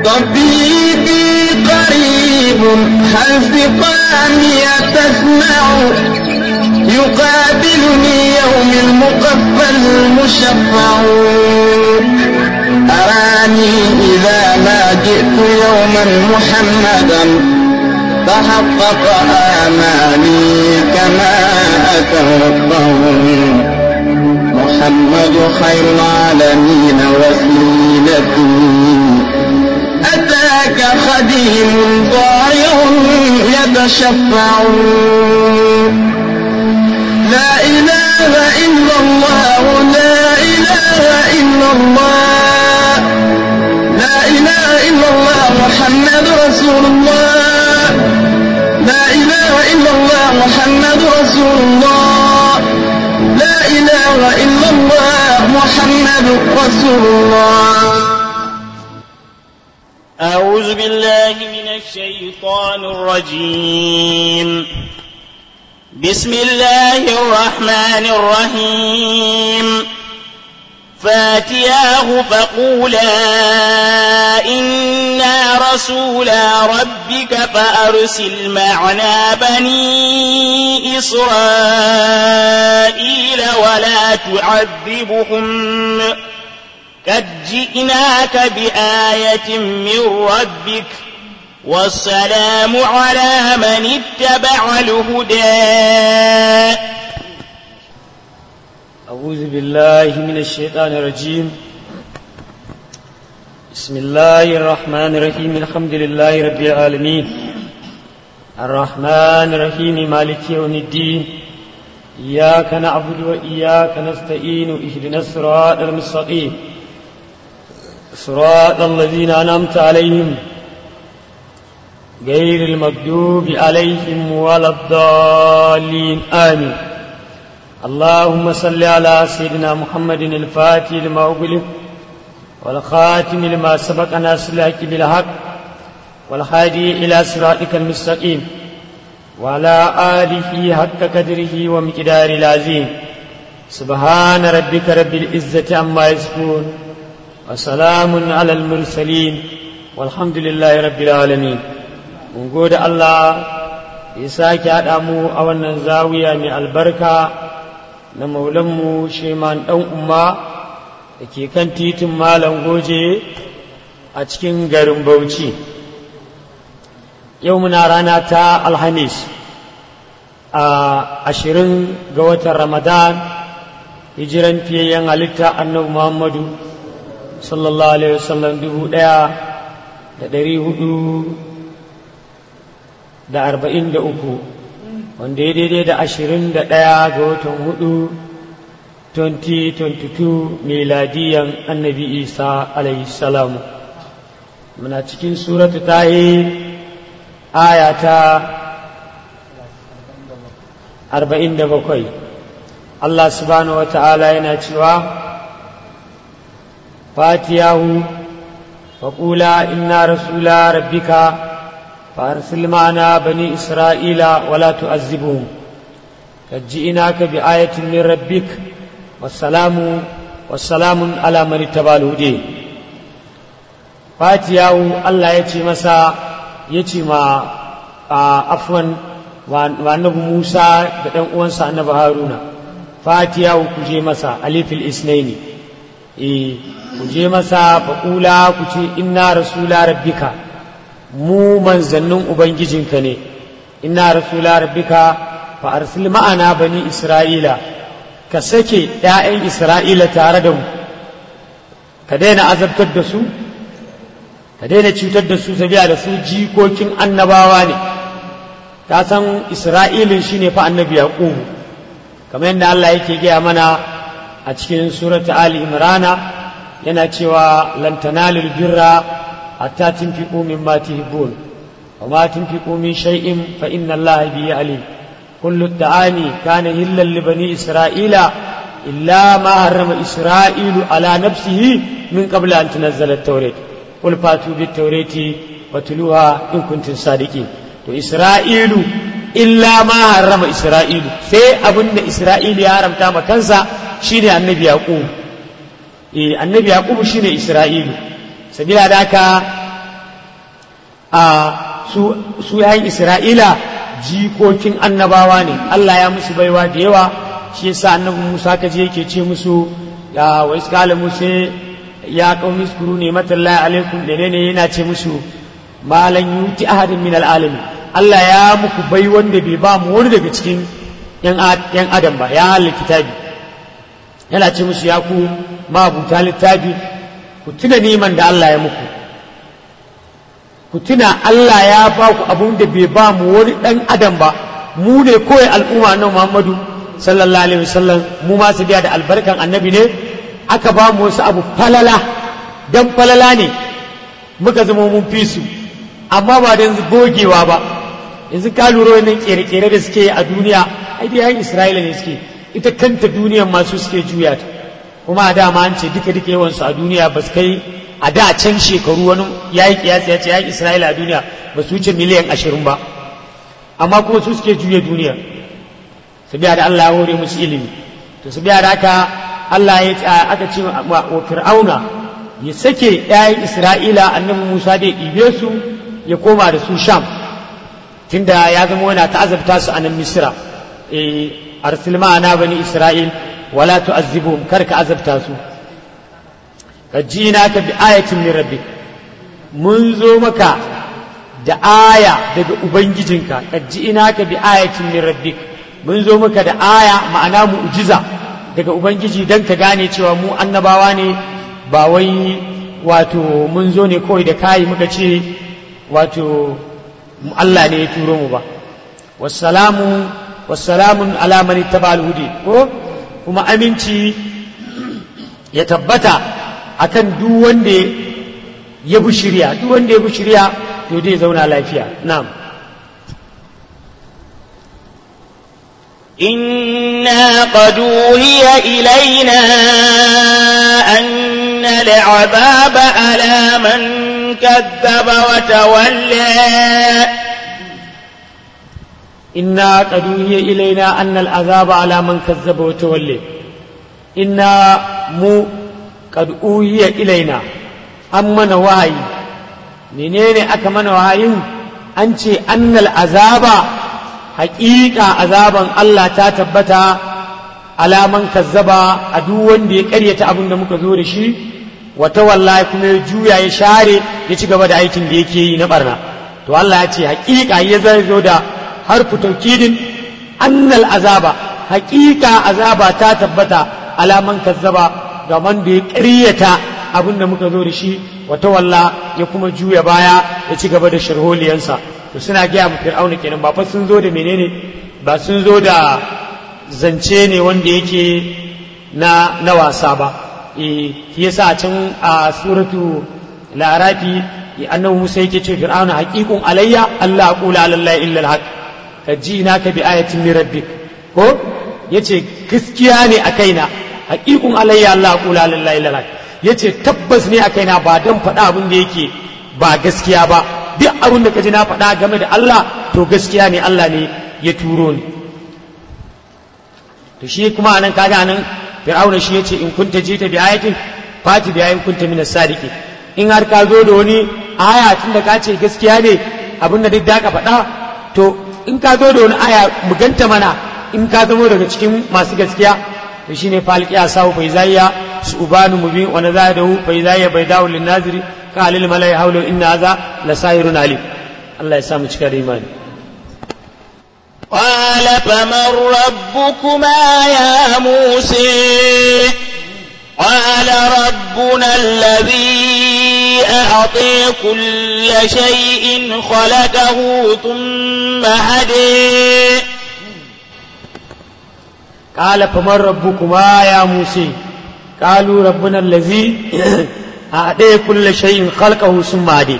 طبيبي قريب هل سقامي تسمع يقابلني يوم المقفى المشفع أراني إذا ما جئت يوما محمدا تحقق آمالي كما أتوقع محمد خير العالمين وسيلتي أتاك خديم ضايع يتشفع لا إله إلا الله لا إله إلا الله لا إله إلا الله محمد رسول الله لا إله إلا الله محمد رسول الله لا إله إلا الله محمد رسول الله أعوذ بالله من الشيطان الرجيم بسم الله الرحمن الرحيم فاتياه فقولا إنا رسولا ربك فأرسل معنا بني إسرائيل ولا تعذبهم قد جئناك بآية من ربك والسلام على من اتبع الهدى أعوذ بالله من الشيطان الرجيم بسم الله الرحمن الرحيم الحمد لله رب العالمين الرحمن الرحيم مالك يوم الدين إياك نعبد وإياك نستعين اهدنا الصراط المستقيم صراط الذين أنعمت عليهم غير المغضوب عليهم ولا الضالين آمين اللهم صل على سيدنا محمد الفاتح لما أغلق والخاتم لما سبق ناصر الحق بالحق والهادي إلى صراطك المستقيم وعلى آله حق قدره ومقدار العظيم سبحان ربك رب العزة عما يصفون وسلام على المرسلين والحمد لله رب العالمين mun gode Allah ya sake haɗa mu a wannan zawiya mai albarka na maulanmu sheman ɗan umma da ke kan titin malam goje a cikin garin bauchi yau muna rana ta alhamis a ashirin ga watan ramadan hijiran fiyayyen halitta annabi muhammadu sallallahu alaihi wasallam dubu ɗaya da ɗari hudu da arba'in da uku wanda ya daidai da ashirin da ɗaya ga watan hudu 2022 miladiyan annabi isa alayhi salamu muna cikin suratu tahir aya ta arba'in da bakwai allah subhanahu wa ta'ala yana cewa fatiyahu faƙula inna rasula rabbika فأرسل معنا بني إسرائيل ولا تعذبهم قد جئناك بآية من ربك والسلام والسلام على من اتبع الهدي فاتياو الله يتي مسا يتي ما عفوا وأنه موسى بدن أنسى أنه هارون فاتياو كجي مسا ألف الإسنين إيه كجي مسا فقولا كجي إنا رسول ربك mu manzannin Ubangijinka ne, ina rasula rabbika fa arsil ma'ana bani Isra'ila, ka sake ‘ya'yan Isra'ila tare da mu, ka daina azabtar da su, ka daina cutar da su sabiya da su jikokin annabawa ne, ka san Isra'ilin shi ne fa annabi Yaƙubu, kamar yadda Allah yake gaya mana a cikin surata Ali Imrana yana cewa lantanalil birra حتى تنفقوا مما تحبون وما تنفقوا من شيء فإن الله به عليم كل الطعام كان هلا لبني إسرائيل إلا ما حرم إسرائيل على نفسه من قبل أن تنزل التوراة قل فاتوا بالتوراة وتلوها إن كنتم صادقين وإسرائيل إلا ما حرم إسرائيل سي أبن إسرائيل يا حرم تام كنسا شيني النبي يعقوب إيه النبي يعقوب شيني إسرائيل sabila da haka a su su yayin isra'ila jikokin annabawa ne Allah ya musu baiwa da yawa shi yasa annabi Musa kaje yake ce musu ya wa iskala musa ya qaumi skuru ne matallahi alaikum da ne yana ce musu malan yuti ahadin min alalamin Allah ya muku bai wanda bai ba mu wani daga cikin yan adam ba ya halin kitabi yana ce musu ya ku mabuta littafi ku tuna niman da Allah ya muku ku tuna Allah ya ba ku abun da bai ba mu wani ɗan adam ba mu ne kawai al'umma na Muhammadu sallallahu alaihi wasallam mu ma su biya da albarkan annabi ne aka ba mu wasu abu falala dan falala ne muka zama mun fi su amma ba da yanzu gogewa ba yanzu ka lura wannan kere-kere da suke a duniya ai da yan Isra'ila ne suke ita kanta duniyar masu suke juya ta kuma a dama an ce duka duka yawansu a duniya ba su kai a da can shekaru wani ya yi kiyasi ya ce ya isra'ila a duniya ba su wuce miliyan ashirin ba amma kuma su suke juya duniya su biya da allah ya hore musu ilimi to su biya da haka allah ya aka ce wa fir'auna ya sake yayin isra'ila annabi musa da ya ɗibe su ya koma da su sham tunda ya zama yana ta'azabta su a nan misira arsil ma'ana bani isra'il wala tu'azzibuhum kar ka azabta su kajina ka bi ayatin min rabbik mun zo maka da aya daga ubangijinka kajina ka bi ayatin min rabbik mun zo maka da aya ma'ana mu'jiza daga ubangiji dan ka gane cewa mu annabawa ne ba wai wato mun zo ne kawai da kayi muka ce wato Allah ne ya turo mu ba wassalamu wassalamun ala man ittaba al-hudi ko kuma aminci ya tabbata akan duk wanda ya bi shirya duk wanda ya bi shirya to dai zauna lafiya na'am إنا قد أوهي إلينا أن العذاب على من كذب وتولى إنا قد أوهي إلينا أن العذاب على من كذب وتولى إنا مو قد أوهي إلينا أما نواهي منين أكمن وهاي أنت أن العذاب حقيقة عذابا الله تتبتا على من كذب أدوان دي كرية أبن دمك ذور شي وتولى كما يجويا يشاري يتقبض عيتين دي كي نبرنا تو الله يتي حقيقة يزال da harfu taukidin annal azaba hakika azaba ta tabbata alaman kazzaba ga wanda ya ƙaryata abin da muka zo da shi wata walla ya kuma juya baya ya ci gaba da sharholiyansa to suna gaya mu fir'auna kenan ba fa sun zo da menene ba sun zo da zance ne wanda yake na na wasa ba eh shi yasa can a suratu larafi annabi Musa yake ce fir'auna haqiqun alayya Allah aqula alallahi illa alhaq ka ji na ka bi ayatin min rabbik ko yace gaskiya ne a kaina haqiqun alayya Allah qula lillahi lalak yace tabbas ne a kaina ba dan faɗa abin da yake ba gaskiya ba duk abin da kaji na faɗa game da Allah to gaskiya ne Allah ne ya turo ni to shi kuma anan kaga anan fir'auna shi yace in kunta jita bi ayatin fati bi ayatin kunta min as-sadiqin in har ka zo da wani aya tun da ka ce gaskiya ne abin da duk da ka faɗa to in ka zo da wani aya mu ganta mana in ka zamo daga cikin masu gaskiya to shine falqi ya sawu fa izayya subanu mubin wa nazadahu fa izayya baydahu lin naziri ka alil malai hawlu inna hadha la sahirun alim Allah ya sa mu cika da imani قال فمن ربكما يا موسى قال ربنا الذي أعطي كل شيء خلقه ثم هدي قال فمن ربكما يا موسى قالوا ربنا الذي أعطي كل شيء خلقه ثم هدي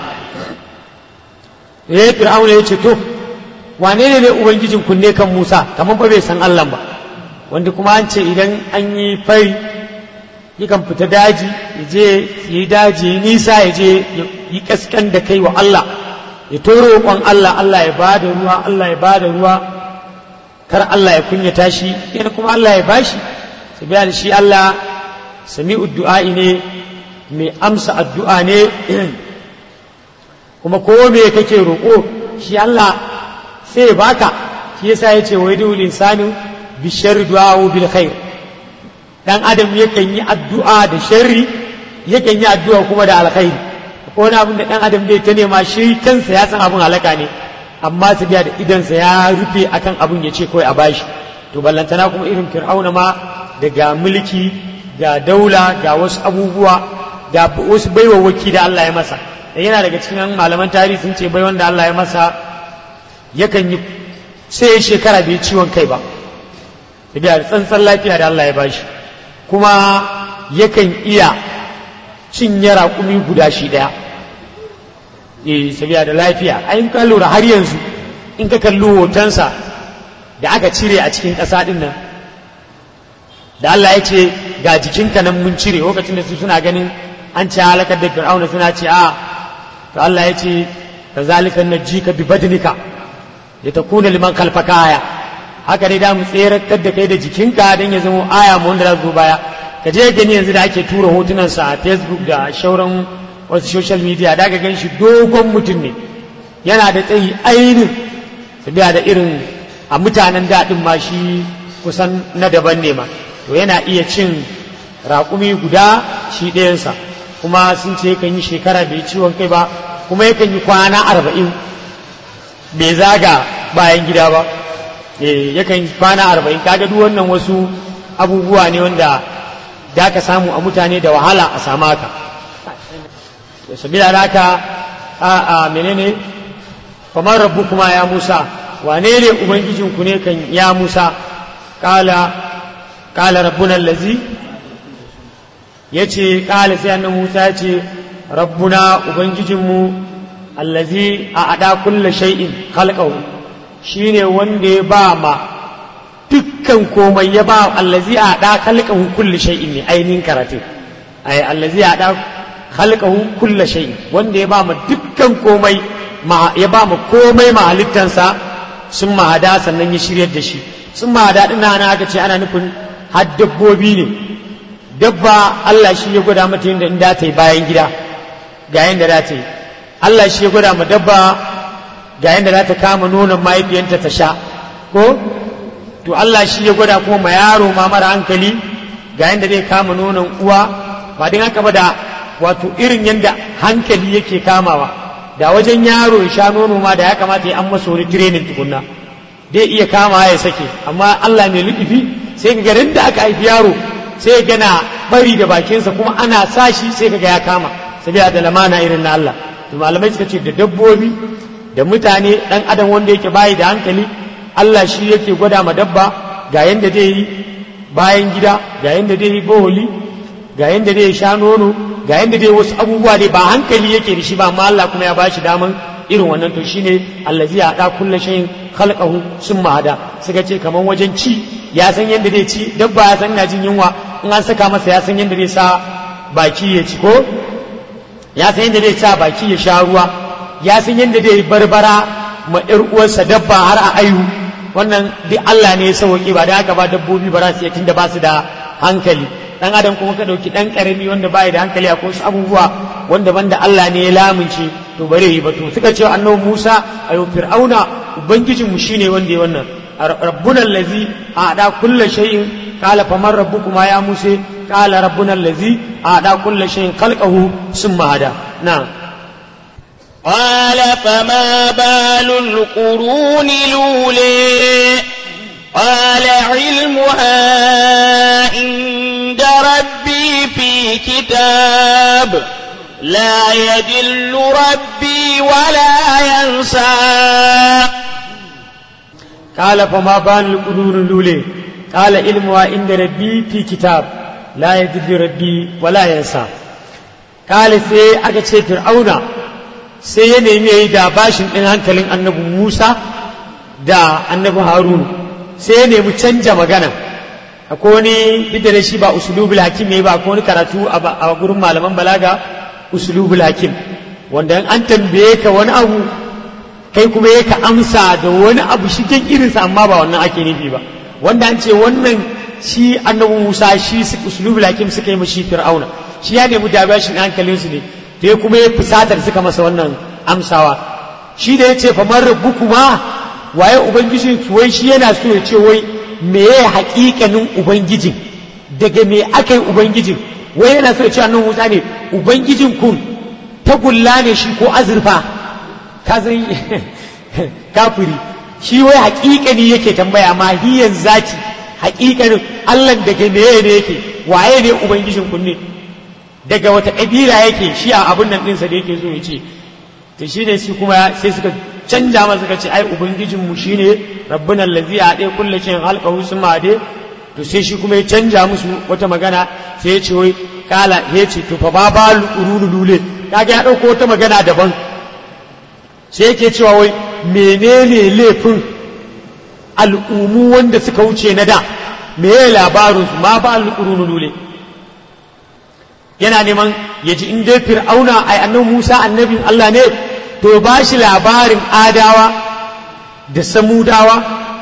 eh fir'auna ya ce to wane ne ne ubangijin kunne kan musa kamar ba bai san allah ba wanda kuma an ce idan an yi fari yakan fita daji ya je yi daji ya nisa ya je yi kaskan da kai wa Allah ya toro roƙon Allah Allah ya ba da ruwa Allah ya ba da ruwa kar Allah ya kunyata shi yana kuma Allah ya bashi su biya da shi Allah sami addu'a'i ne mai amsa addu'a ne kuma ko me kake roƙo shi Allah sai ya baka shi yasa ya ce wai dole insanu bi sharri du'a bil khair dan adam yakan yi addu'a da sharri yakan yi addu'a kuma da alkhairi ko wani abin da dan adam bai ta nema shi kansa ya san abin halaka ne amma su biya da idansa ya rufe akan abin ya ce kawai a bashi to ballantana kuma irin fir'auna ma daga mulki ga daula ga wasu abubuwa ga wasu baiwawaki da Allah ya masa da yana daga cikin malaman tarihi sun ce bai wanda Allah ya masa yakan yi sai shekara bai ciwon kai ba da da tsantsan lafiya da Allah ya bashi kuma yakan iya cinye raƙumi guda shi ɗaya eh sabiya da lafiya ayin ka lura har yanzu in ka kalli hotonsa da aka cire a cikin ƙasa ɗin nan da Allah ya ce ga jikinka nan mun cire lokacin da su suna ganin an ce halakar da fir'auna suna ce a to Allah ya ce ka zalika najika bi badnika ya takuna liman kalfaka aya haka dai da mu tseratar da kai da jikinka don ya zama aya mu wanda za zo baya ka je gani yanzu da ake tura hotunansa a facebook da shauran wasu social media da ka gan shi dogon mutum ne yana da tsayi ainin su biya da irin a mutanen daɗin ma shi kusan na daban ne ma to yana iya cin raƙumi guda shi ɗayansa kuma sun ce yakan yi shekara bai ciwon kai ba kuma yakan yi kwana arba'in bai zaga bayan gida ba yakan yi kwana arba'in kaga duk wannan wasu abubuwa ne wanda da ka samu a mutane da wahala a samu haka sabila da haka a a menene kamar rabbu kuma ya musa wane ne ubangijinku ne kan ya musa kala kala rabbuna allazi ya ce kala sai annan musa ya ce rabbuna ubangijinmu allazi a ada kulla shay'in khalqahu shine wanda ya ba ma dukkan komai ya ba allazi a da khalqahu kulli shay'in ne ainihin karatu ai allazi a da khalqahu kulli shay'in wanda ya ba ma dukkan komai ya ba ma komai ma halittansa sun mahada sannan ya shiryar da shi sun mahada din ana aka ce ana nufin har dabbobi ne dabba Allah shi ya gwada mata yadda in da ta yi bayan gida ga yadda da ta yi Allah shi ya gwada ma dabba ga yadda za ta kama nonon mahaifiyanta ta sha ko to Allah shi ya gwada kuma ma yaro ma mara hankali ga yadda zai kama nonon uwa ba din haka ba da wato irin yadda hankali yake kamawa da wajen yaro ya sha nono ma da ya kamata ya an masa wani training tukunna dai iya kama ya sake amma Allah mai lukifi sai ga garin da aka haifi yaro sai gana bari da bakinsa kuma ana sashi sai kaga ya kama sabiya da lamana irin na Allah to malamai suka ce da dabbobi da mutane dan adam wanda yake bayi da hankali Allah shi yake gwada ma dabba ga yanda zai yi bayan gida ga yanda zai yi boholi ga yanda zai sha nono ga yanda dai wasu abubuwa dai ba hankali yake da shi ba amma Allah kuma ya bashi daman irin wannan to shine allazi ya da kullu shay'in khalqahu summa hada suka ce kaman wajen ci ya san yanda zai ci dabba ya san ina jin yunwa in an saka masa ya san yanda zai sa baki ya ci ko ya san yanda zai sa baki ya sha ruwa ya san yanda zai barbara ma ƴar uwarsa dabba har a ayu wannan duk Allah ne ya sauke ba da haka ba dabbobi ba za su iya tunda ba su da hankali dan adam kuma ka dauki dan karami wanda bai da hankali a wasu abubuwa wanda banda Allah ne ya lamunce to bare yi ba to suka ce annabi Musa ayo fir'auna ubangijin mu shine wanda ya wannan rabbuna allazi ada kullu shay'in qala faman rabbukuma ya musa qala rabbuna allazi ada kullu shay'in khalqahu summa hada na'am قال فما بال القرون الأولي قال علمها عند ربي في كتاب لا يدل ربي ولا ينسى قال فما بال القرون الأولى قال علمها عند ربي في كتاب لا يدل ربي ولا ينسى قال سي aka ce fir'auna sai ya nemi ya yi da bashin ɗin hankalin annabi musa da annabi harunu sai ya nemi canja magana akwai wani duk da shi ba usulubul hakim ne ba akwai wani karatu a gurin malaman balaga usulubul hakim wanda an tambaye ka wani abu kai kuma ya ka amsa da wani abu shi kan irinsa amma ba wannan ake nufi ba wanda an ce wannan shi annabi musa shi usulubul hakim suka yi mashi fir'auna shi ya nemi da bashin hankalinsu ne to ya kuma ya fusatar suka masa wannan amsawa shi da ya ce fa man rabbukuma waye ubangijin ki wai shi yana so ya ce wai meye haƙiƙanin ubangijin daga me aka yi ubangijin wai yana so ya ce annan musa ne ubangijin kun tagulla ne shi ko azurfa ka san kafiri shi wai haƙiƙani yake tambaya ma hiyan zati haƙiƙanin allah daga meye ne yake waye ne ubangijin kun ne daga wata ƙabila yake shi a abin nan ɗinsa da yake so ya ce to shi ne shi kuma sai suka canja masa suka ce ai ubangijinmu shi ne rabbin allazi a ɗaya kulle cin halƙahu sun made to sai shi kuma ya canja musu wata magana sai ya ce wai kala ya ce to fa ba ba lulu lule kaga ya ɗauko wata magana daban sai yake cewa wai menene laifin al'umu wanda suka wuce na da me labarinsu ma ba lulu lule yana neman ya ji in dai fir'auna ai annabi Musa annabin Allah ne to ba shi labarin adawa da samudawa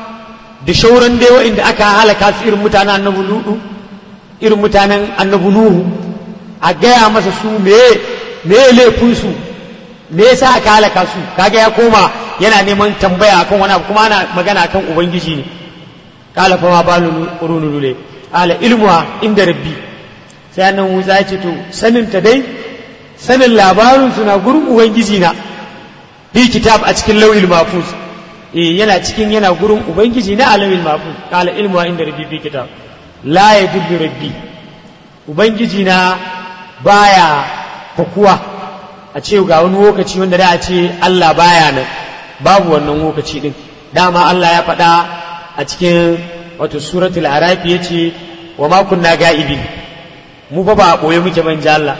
da shauran dai wa'inda aka halaka su irin mutanen annabi ludu irin mutanen annabi nuhu a gaya masa su me me laifin su me yasa aka halaka su kaga ya koma yana neman tambaya akan wani abu kuma ana magana akan ubangiji ne kala fa ma balu qurunu lule ala ilmuha inda rabbi sai annan Musa ya ce to sanin ta dai sanin labarin suna gurin ubangiji na bi kitab a cikin lauhil mahfuz eh yana cikin yana gurin ubangiji na alawil mahfuz kala ilmu inda rabbi bi kitab la yadullu rabbi ubangiji na baya fakuwa a ce ga wani lokaci wanda da a ce Allah baya nan babu wannan lokaci din dama Allah ya faɗa a cikin wato suratul arafi yace wa ma kunna ga'ibin mu fa ba a ɓoye muke ban Allah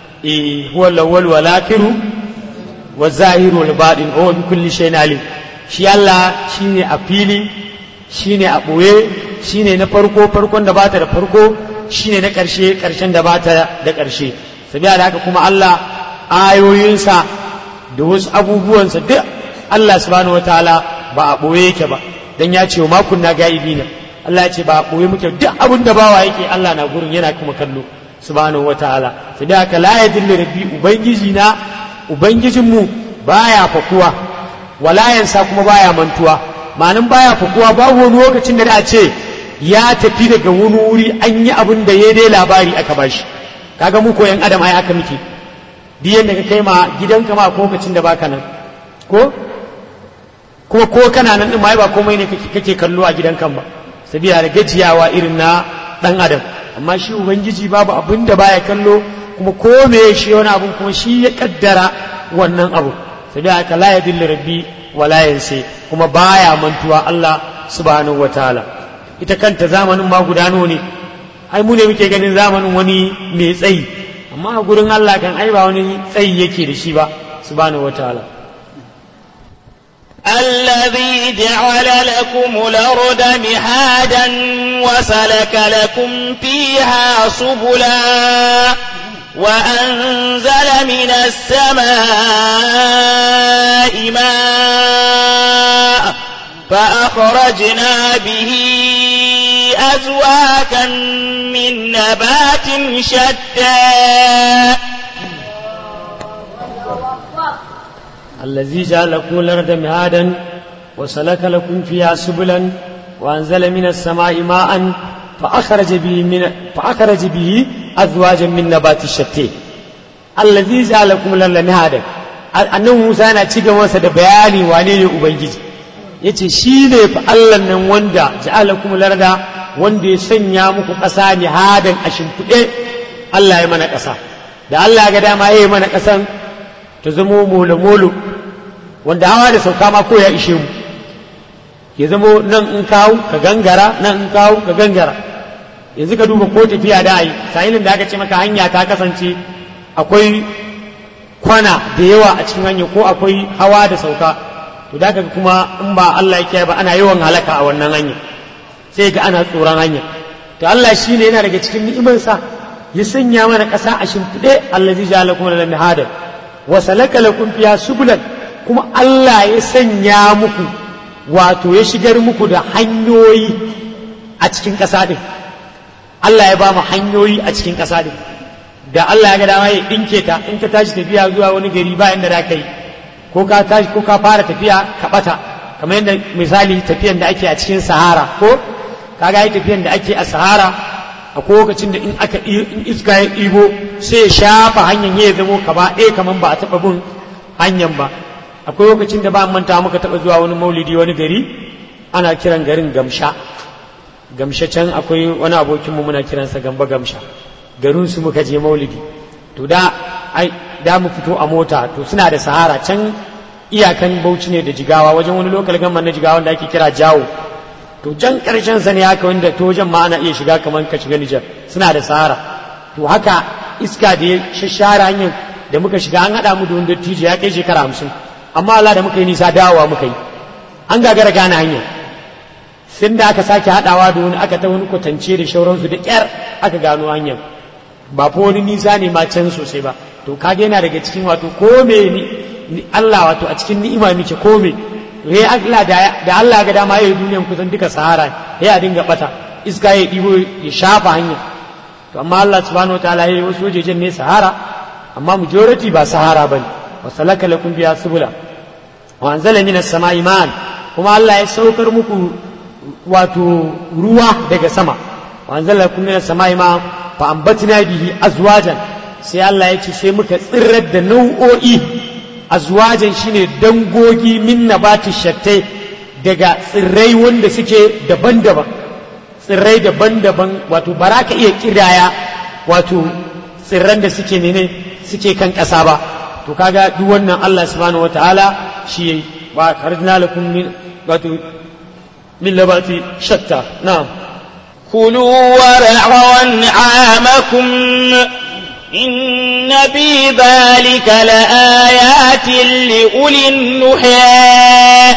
eh huwa lawwal wal akhiru wa zahiru wal batin wa bi kulli shay'in alim shi Allah shine a fili shine a ɓoye shine na farko farkon da bata da farko shine na ƙarshe ƙarshen da bata da ƙarshe sabiya da haka kuma Allah ayoyinsa da wasu abubuwansa duk Allah subhanahu wataala ba a ɓoye yake ba dan ya ce wa ma kunna ga'ibina Allah ya ce ba a ɓoye muke duk abin da bawa yake Allah na gurin yana kuma kallo subhanahu wa ta'ala sai da haka la yadillu rabbi ubangiji na ubangijinmu baya fakuwa wala yansa kuma baya mantuwa ma'anin baya fakuwa babu wani lokacin da da ce ya tafi daga wani wuri an yi abin da ya dai labari aka bashi kaga mu ko yan adam ai aka miki duk yanda ka kai ma gidanka ma ko lokacin da baka nan ko kuma ko kana nan din ma ba komai ne kake kallo a gidanka ba sabila da gajiyawa irin na dan adam amma shi ubangiji babu abin da baya kallo kuma ko me shi wani abun kuma shi ya kaddara wannan abu sabila haka la yadillu rabbi wa la yansi kuma baya mantuwa Allah subhanahu wataala ita kanta zamanin ma gudano ne ai mu ne muke ganin zamanin wani mai tsayi amma a gurin Allah kan ai ba wani tsayi yake da shi ba subhanahu wataala الذي جعل لكم الأرض مهادا وسلك لكم فيها سبلا وأنزل من السماء ماء فأخرجنا به أزواجا من نبات شتى الذي جعل لكم الأرض مهادا وسلك لكم فيها سبلا وأنزل من السماء ماء فأخرج به من فأخرج به أزواجا من نبات الشتى الذي جعل لكم الأرض مهادا annabi Musa yana ci gaba da bayani wane ne Ubangiji yace shi ne fa Allah nan wanda ja'alakum larda wanda ya sanya muku ƙasa ne hadan a shimfiɗe Allah ya mana ƙasa da Allah ya ga dama ya yi mana ƙasan ta zamo molo-molo wanda hawa da sauka ma ko ya ishe mu ya zamo nan in kawo ka gangara nan in kawo ka gangara yanzu ka duba ko tafiya da yi sahilin da aka ce maka hanya ta kasance akwai kwana da yawa a cikin hanya ko akwai hawa da sauka to da kuma in ba Allah ya ba ana yawan halaka a wannan hanya sai ga ana tsoron hanya to Allah shi ne yana daga cikin ni'imarsa ya sanya mana ƙasa a shimfiɗe allazi ja'ala kuma lana hadar wa salaka lakum fiha subulan kuma Allah ya sanya muku wato ya shigar muku da hanyoyi a cikin ƙasa din Allah ya ba mu hanyoyi a cikin ƙasa din da Allah ya ga dama ya ɗinke ta in ka tashi tafiya zuwa wani gari ba inda za ka yi ko ka tashi ko ka fara tafiya ka bata kamar yadda misali tafiyan da ake a cikin sahara ko kaga yi tafiyan da ake a sahara a lokacin da in aka in iska ya ɗibo sai ya shafa hanyar ya zamo kaba ɗaya kamar ba a taɓa bin hanyar ba akwai lokacin da ba manta muka taɓa zuwa wani maulidi wani gari ana kiran garin gamsha gamsha can akwai wani abokinmu muna kiransa gamba gamsha garin su muka je maulidi to da ai da mu fito a mota to suna da sahara can iyakan bauchi ne da jigawa wajen wani lokal gamman na jigawa da ake kira jawo to can karshen sa ne haka wanda to wajen ma ana iya shiga kamar ka shiga Nijar suna da sahara to haka iska da ya shashara hanyar da muka shiga an haɗa mu da wanda tije ya kai shekara hamsin amma Allah da muka yi nisa dawowa muka yi an gagara gane hanyar sun da aka sake haɗawa da wani aka ta wani kwatance da shauransu da ƙyar aka gano hanyar ba fa wani nisa ne ma can sosai ba to kage yana daga cikin wato ko me ni Allah wato a cikin ni'ima muke ko me to Allah da Allah ga dama yayi duniyan kusan duka sahara ya dinga bata iska ya dibo ya shafa hanya to amma Allah subhanahu wataala yayi wasu wajejen ne sahara amma majority ba sahara bane wa salaka lakum biya subula wa anzala minas sama'i ma'an kuma Allah ya saukar muku wato ruwa daga sama wa anzala lakum minas sama'i ma'an fa ambatna bihi azwajan sai Allah ya ce sai muka tsirrar da nau'o'i azwajan shine dangogi min nabati shattai daga tsirrai wanda suke daban-daban tsirrai daban-daban wato ba ka iya kiraya wato tsirran da suke ne suke kan ƙasa ba to kaga duk wannan Allah subhanahu wataala shi yayi wa kharajna lakum min wato min labati shatta na'am كلوا ورعوا أنعامكم إن في ذلك لآيات لأولي النهى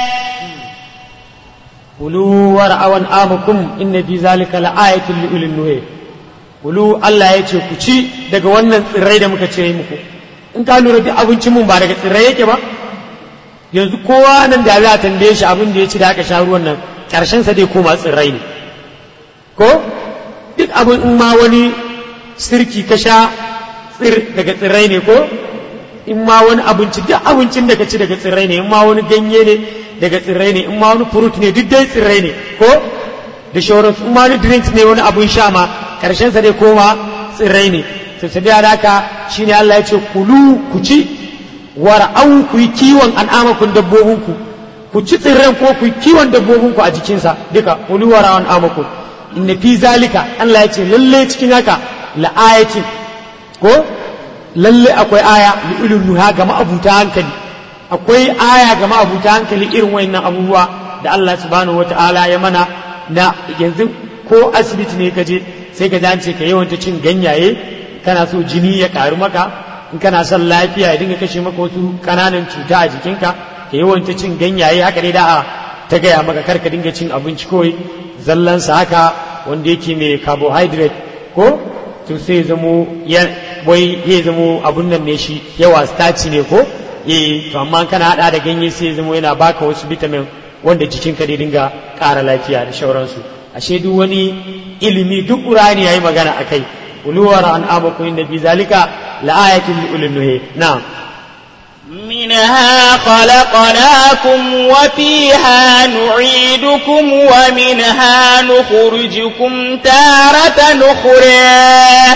كلوا ورعوا أنعامكم إن في ذلك لآية لأولي النهى kulu Allah ya ce ku ci daga wannan tsirrai da muka cire muku in ka lura duk abincin mun ba daga tsirrai yake ba yanzu kowa nan da za a tambaye shi abin da ya ci da aka sha ruwan nan karshen sa dai koma tsirrai ne ko duk abin in ma wani sirki ka sha tsir daga tsirrai ne ko in ma wani abinci duk abincin da ka ci daga tsirrai ne in ma wani ganye ne daga tsirrai ne in ma wani fruit ne duk dai tsirrai ne ko da shauran in ma wani drinks ne wani abun sha ma karshen sa dai koma tsirrai ne to sai da haka shine Allah ya ce kulu ku ci war'au ku yi kiwon an'amakun dabbobinku ku ci tsirran ko ku yi kiwon dabbobinku a jikinsa duka kulu war'au an'amakun inna fi zalika Allah ya ce lalle cikin haka la'ayatin ko lalle akwai aya li ulul nuha ga ma'abuta hankali akwai aya ga ma'abuta hankali irin wayannan abubuwa da Allah subhanahu wata'ala ya mana na yanzu ko asibiti ne ka je sai ka an ce ka yawanta cin ganyaye kana so jini ya karu maka in kana son lafiya ya dinga kashe maka wasu kananan cuta a jikinka ka yawanta cin ganyaye haka dai da a ta gaya maka kar ka dinga cin abinci kawai zallansa haka wanda yake mai carbohydrate ko to sai zamo ya wai ya zamo abun nan ne shi yawa starch ne ko eh to amma kana hada da ganye sai zamo yana baka wasu vitamin wanda jikinka dai dinga ƙara lafiya da shauransu ashe duk wani ilimi duk qur'ani yayi magana akai uluwar an abaku inda fi zalika la'ayatin li ulil nuhi na'am منها خلقناكم وفيها نعيدكم ومنها نخرجكم تارة أخرى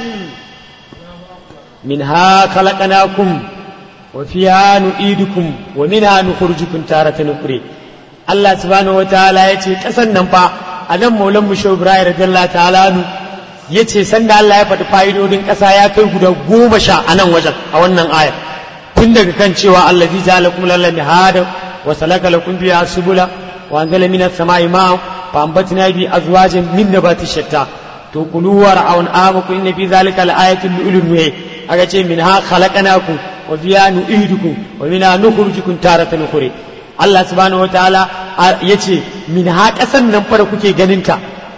منها خلقناكم وفيها نعيدكم ومنها نخرجكم تارة أخرى Allah subhanahu wataala ya ce ƙasan nan fa a nan maulan mu shehu ibrahim radiyallahu ta'ala nu ya ce sanda Allah ya faɗi fa'idodin ƙasa ya kai guda goma sha a nan wajen a wannan aya tun daga kan cewa Allah zai ja'ala lakum lalla mihada wa salaka lakum biha subula wa anzala minas sama'i ma'an fa ambatna bi azwajin min nabati shatta to kulu wa ra'awn amakum inna fi zalika la'ayatin li ulil nuhi aka ce minha khalaqnakum wa fiha nu'idukum wa minha nukhrijukum taratan ukhra Allah subhanahu wa ta'ala ya ce min ha ƙasan nan fara kuke ganinta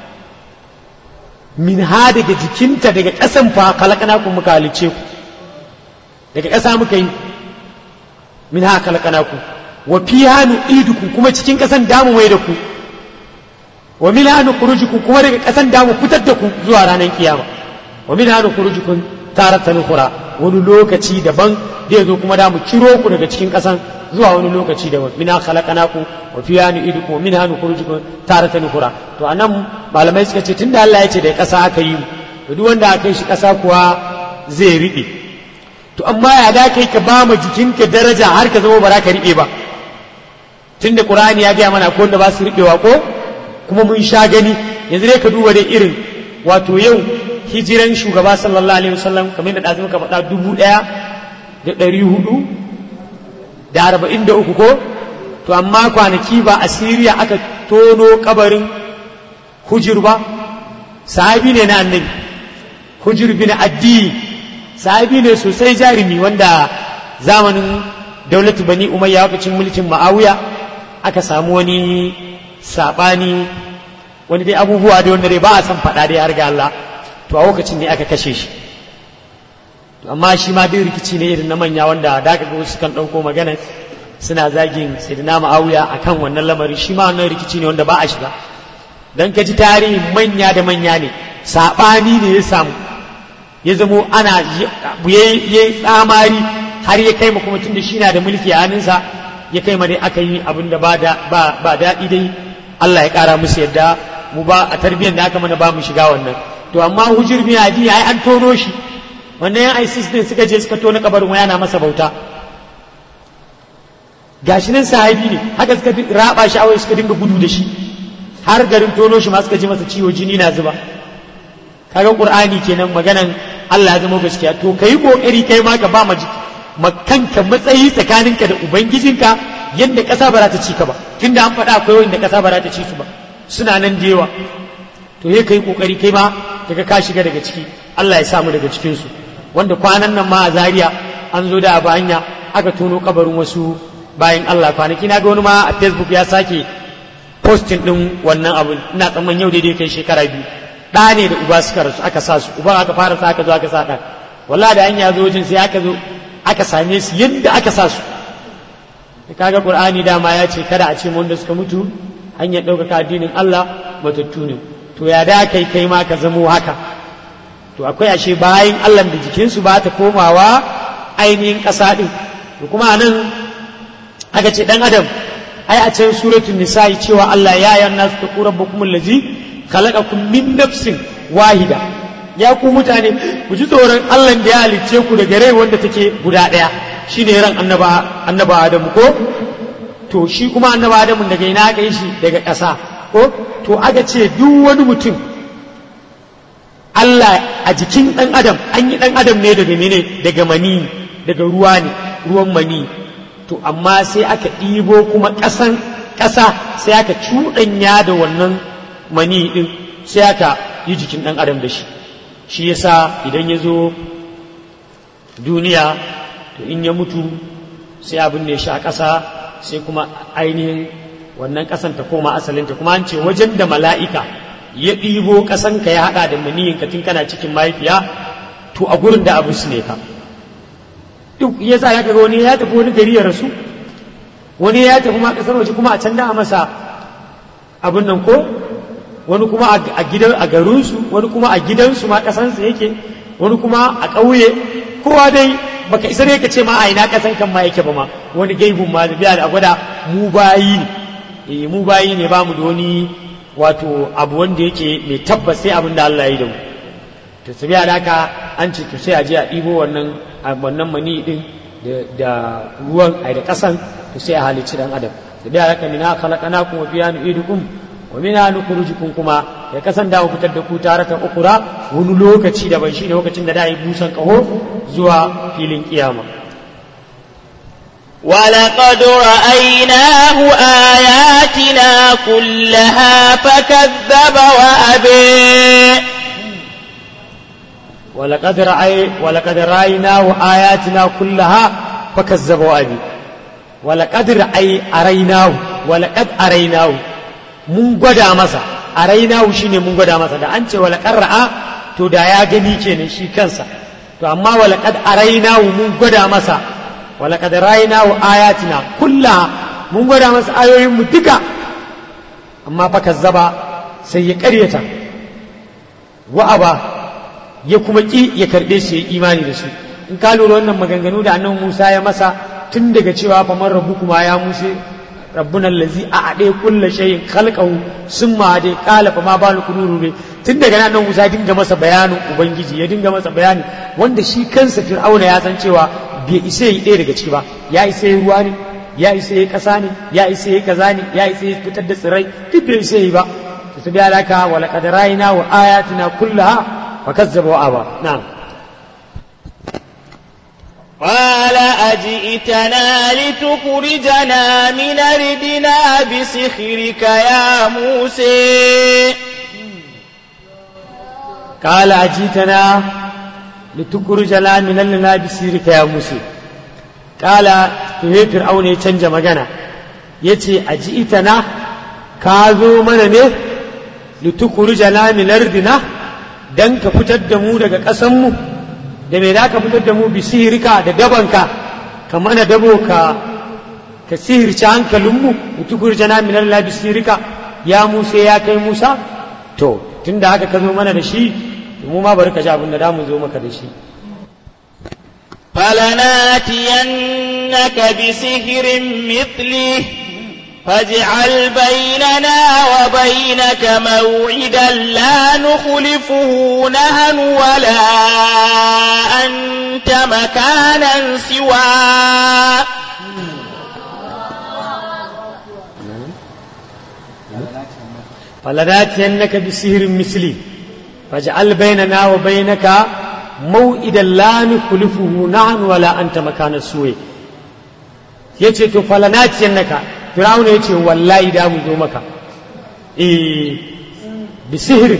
min ha daga jikinta daga ƙasan fa kalakana ku muka halice ku daga ƙasa muka yi min ha kalakana ku wa fi hannu iduku kuma cikin ƙasan damu mai da ku wa min hannu kurujuku kuma daga ƙasan damu fitar da ku zuwa ranar kiyama wa min hannu kurujukun taratan hura wani lokaci daban zai zo kuma da mu kiro ku daga cikin ƙasan zuwa wani lokaci daban mina khalaqnakum wa fiha nu'idukum wa minha nukhrijukum taratan ukhra to anan malamai suka ce tunda Allah ya ce da ƙasa aka yi mu duk wanda aka yi shi ƙasa kuwa zai riɓe to amma ya da kai ka ba ma jikinka daraja har ka zama ba za ka riɓe ba tunda Qur'ani ya gaya mana ko wanda ba su riɓewa ko kuma mun sha gani yanzu dai ka duba dai irin wato yau hijiran shugaba sallallahu alaihi wasallam kamar da ɗazu muka faɗa dubu ɗaya da ɗari hudu da arba'in da uku ko to amma kwanaki ba a siriya aka tono kabarin hujir ba sahabi ne na annabi hujir bin addi sahabi ne sosai jarumi wanda zamanin daulatu bani umayya lokacin mulkin ma'awiya aka samu wani saɓani wani dai abubuwa da wanda dai ba a san faɗa dai har ga Allah to a lokacin ne aka kashe shi to amma shi ma dai rikici ne irin na manya wanda da aka ga wasu kan ɗauko magana suna zagin sayyidina ma'awiya akan wannan lamari shi ma wannan rikici ne wanda ba a shiga dan ka ji tarihin manya da manya ne saɓani ne ya samu ya zamo ana ya tsamari har ya kai ma kuma tun da shi na da mulki a hannunsa ya kai ma dai aka yi abin da ba daɗi dai Allah ya ƙara musu yadda mu ba a tarbiyyar da aka mana ba mu shiga wannan to amma hujir bin adi ai an tono shi wannan yan ISIS ne suka je suka tona kabarin waya na masa bauta gashi nan sahabi ne haka suka raba shi awai suka dinga gudu da shi har garin tono shi ma suka ji masa ciwo jini na zuba kaga qur'ani kenan maganan Allah ya zama gaskiya to kai kokari kai ma ka ba ma makanka matsayi tsakaninka da ubangijinka yadda ƙasa ba za ta ci ka ba tunda an faɗa akwai wanda ƙasa ba za ta ci su ba suna nan da yawa to ya kai kokari kai ma kaga ka shiga daga ciki Allah ya samu daga cikin su wanda kwanan nan ma a Zaria an zo da abu hanya aka tono kabarin wasu bayan Allah kwanaki na ga wani ma a Facebook ya sake posting din wannan abu ina tsamman yau daidai kai shekara biyu ɗa ne da uba suka rasu aka sa su uba aka fara sa aka zo aka sa ɗan wallahi da hanya zo wajen sai aka zo aka same su yadda aka sa su kaga qur'ani dama ya ce kada a ce wanda suka mutu hanyar ɗaukaka addinin Allah matattu ne to ya da kai kai ma ka zamo haka to akwai ashe bayan Allah da jikinsu ba ta komawa ainihin ƙasa ɗin to kuma nan aka ce ɗan adam ai a can suratul nisa'i cewa Allah ya yi nasu ta ƙura bakumul lazi khalaqakum min nafsin wahida ya ku mutane ku ji tsoron Allah da ya halicce ku daga rai wanda take guda ɗaya shine ran annaba annaba Adamu ko to shi kuma annaba Adamu daga ina aka yi shi daga ƙasa ko to aka ce duk wani mutum Allah a jikin ɗan adam an yi ɗan adam ne daga mene daga mani daga ruwa ne ruwan mani to amma sai aka ɗibo kuma ƙasan ƙasa sai aka cuɗanya da wannan mani ɗin sai aka yi jikin ɗan adam da shi shi yasa idan ya zo duniya to in ya mutu sai abin da ya sha ƙasa sai kuma ainihin wannan ƙasan ta koma asalinta kuma an ce wajen da mala'ika ya ɗibo ƙasan ka ya haɗa da maniyin ka tun kana cikin mahaifiya to a gurin da abu su ne ka duk ya sa ya kaga wani ya tafi wani gari ya rasu wani ya tafi ma ƙasar waje kuma a can da a masa abin nan ko wani kuma a gidan a garinsu wani kuma a gidansu ma kasansa yake wani kuma a ƙauye kowa dai baka isa ne ka ce ma a ina kasan kan ma yake ba ma wani gaibun ma da da gwada mu bayi ne eh mu bayi ne ba mu da wani wato abu wanda yake mai tabbas sai abin da Allah ya yi da mu to sabiya da haka an ce to sai a je a ɗibo wannan wannan mani din da ruwan ai da kasan to sai a halicci dan adam sabiya da haka mina khalaqnakum wa fiha nu'idukum wa mina nukhrijukum kuma ya kasan da fitar da ku taratan ukura wani lokaci da ban shine lokacin da da yi busan kaho zuwa filin kiyama ولقد رأيناه آياتنا كلها فكذب وأبي ولقد رأي ولقد رأيناه آياتنا كلها فكذب وأبي ولقد رأي أريناه ولقد أريناه mun gwada masa a rainahu shine mun gwada masa da an ce walakar ra'a to da ya gani kenan shi kansa to amma walakad arainahu mun gwada masa walakad rainahu ayatina kulla mun gwada masa ayoyin mu duka amma fa kazzaba sai ya karyata wa'aba ya kuma ki ya karbe su ya imani da su in ka lura wannan maganganu da annabi Musa ya masa tun daga cewa fa man rabbukuma ya Musa rabbuna allazi a'ade kullu shay'in khalqahu summa ade qala fa ma balu kunuru tun daga nan Musa ya dinga masa bayanin ubangiji ya dinga masa bayani wanda shi kansa Fir'auna ya san cewa bai isa yi ɗaya daga ciki ba ya isa yi ruwa ne ya isa yi ƙasa ne ya isa yi kaza ne ya isa yi fitar da tsirrai duk bai isa yi ba to su biya laka wa laqad ra'ayna wa ayatina kullaha fa kazzaba wa aba na'am قال أجئتنا لتخرجنا من أرضنا بسحرك يا موسى قال أجيتنا لتخرجنا من أرضنا بسحرك يا موسى قال to fir'auna ya canja magana ya ce a ji ita na ka zo mana ne litukuru min ardina dan ka fitar da mu daga ƙasanmu da me za ka fitar da mu bi sihirka da dabanka ka mana dabo ka ka sihirci hankalinmu litukuru min ardina bi sihirka ya musa ya kai musa to tun da haka ka zo mana da shi mu ma bari ka ji abin da za mu zo maka da shi فلناتينك بسحر مثله فاجعل بيننا وبينك موعدا لا نخلفه نهن ولا أنت مكانا سوى فلناتينك بسحر مثلي فاجعل بيننا وبينك موئدا لا نخلفه نحن ولا أنت مكان السوء yace to falanatiyan naka firawuna yace wallahi da mu zo maka eh bi sihiri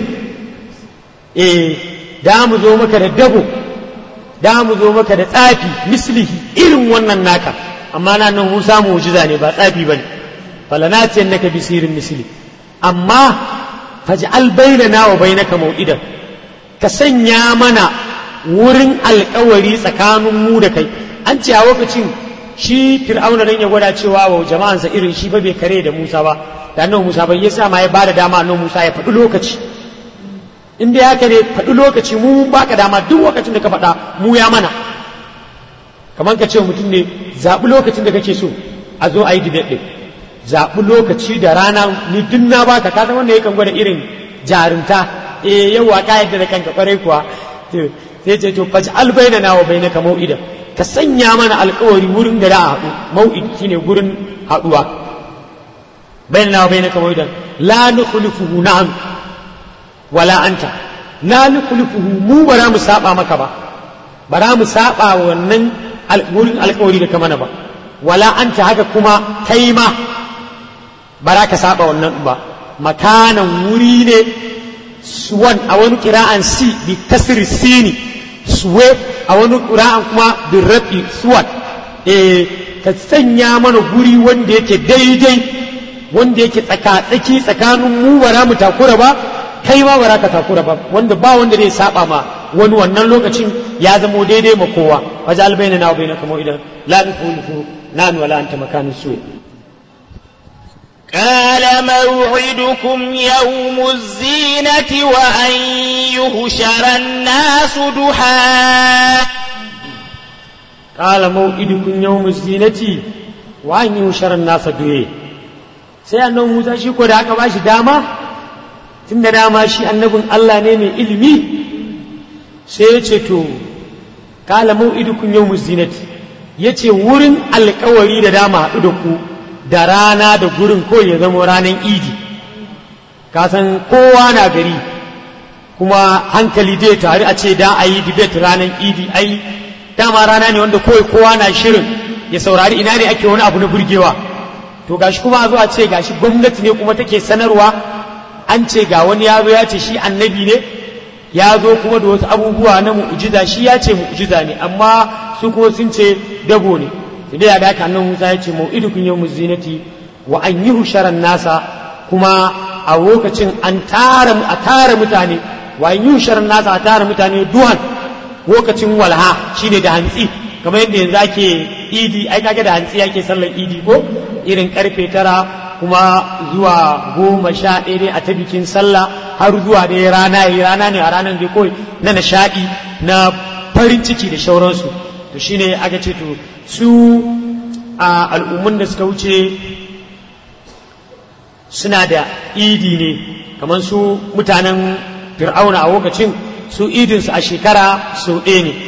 eh da mu zo maka da dabo da mu zo maka da tsafi mislihi irin wannan naka amma na nan Musa mu'jiza ne ba tsafi bane falanatiyan naka bi sihirin misli amma faj'al bainana wa bainaka mau'idan ka sanya mana wurin alkawari tsakanin mu da kai an ce a lokacin shi fir'auna dan ya gwada cewa wa jama'ansa irin shi ba bai kare da Musa ba da annabi Musa bai yasa ma ya bada dama annabi Musa ya faɗi lokaci in dai haka ne faɗi lokaci mu baka dama duk lokacin da ka faɗa mu ya mana kamar ka ce mutum ne zaɓi lokacin da kake so a zo a yi debate ɗin zaɓi lokaci da rana ni duk na baka ka san wanda yakan gwada irin jarumta eh yawa ka yadda da kanka kwarai kuwa sai ce to faji albaina na wa bainaka mau'ida ka sanya mana alkawari wurin da za a haɗu mau'id shine gurin haɗuwa baina na wa bainaka mau'ida la nukhlifuhu na'am wala anta la nukhlifuhu mu ba za mu saba maka ba ba za mu saba wannan wurin alkawari da ka mana ba wala anta haka kuma kai ma ba za ka saba wannan ba makanan wuri ne suwan a wani kira'an si bi kasri sini suwe a wani kira'an kuma bi rafi suwan eh ka sanya mana guri wanda yake daidai wanda yake tsaka-tsaki tsakanin mu ba za mu takura ba kai ma ba za ka takura ba wanda ba wanda zai saba ma wani wannan lokacin ya zamo daidai ma kowa waje albaina na bai na kamo idan la nufu na wala anta makanin suwe قال موعدكم يوم الزينة وأن يهشر الناس ضحى قال موعدكم يوم الزينة وأن يهشر الناس ضحى sai annabi Musa shi ko da aka bashi dama tun da dama shi annabin Allah ne mai ilimi sai ya ce to kala mau'idukum yawmuz zinati yace wurin alkawari da dama haɗu da ku da rana da gurin ko ya zama ranar idi kasan kowa na gari kuma hankali dai tare a ce da a yi debate ranar idi ai dama rana ne wanda kawai kowa na shirin ya saurari ina ne ake wani abu na burgewa to gashi kuma a zo a ce gashi gwamnati ne kuma take sanarwa an ce ga wani ya zo ya ce shi annabi ne ya zo kuma da wasu abubuwa na mu'jiza shi ya ce mu'jiza ne amma su kuma sun ce dabo ne sai ya daka annan Musa ya ce mau'idukun yawmuz zinati wa an yi husharan nasa kuma a lokacin an tara a tara mutane wa an yi husharan nasa a tara mutane duhan lokacin walha shine da hantsi kamar yadda yanzu ake idi ai kaga da hantsi ake sallar idi ko irin karfe tara kuma zuwa goma sha ɗaya dai a ta bikin sallah har zuwa dai rana yi rana ne a ranar dai kawai na nishaɗi na farin ciki da shauransu to shine aka ce to su a al'ummun da suka wuce suna da idi ne kamar su mutanen fir'auna a lokacin su idinsu a shekara sau ɗaya ne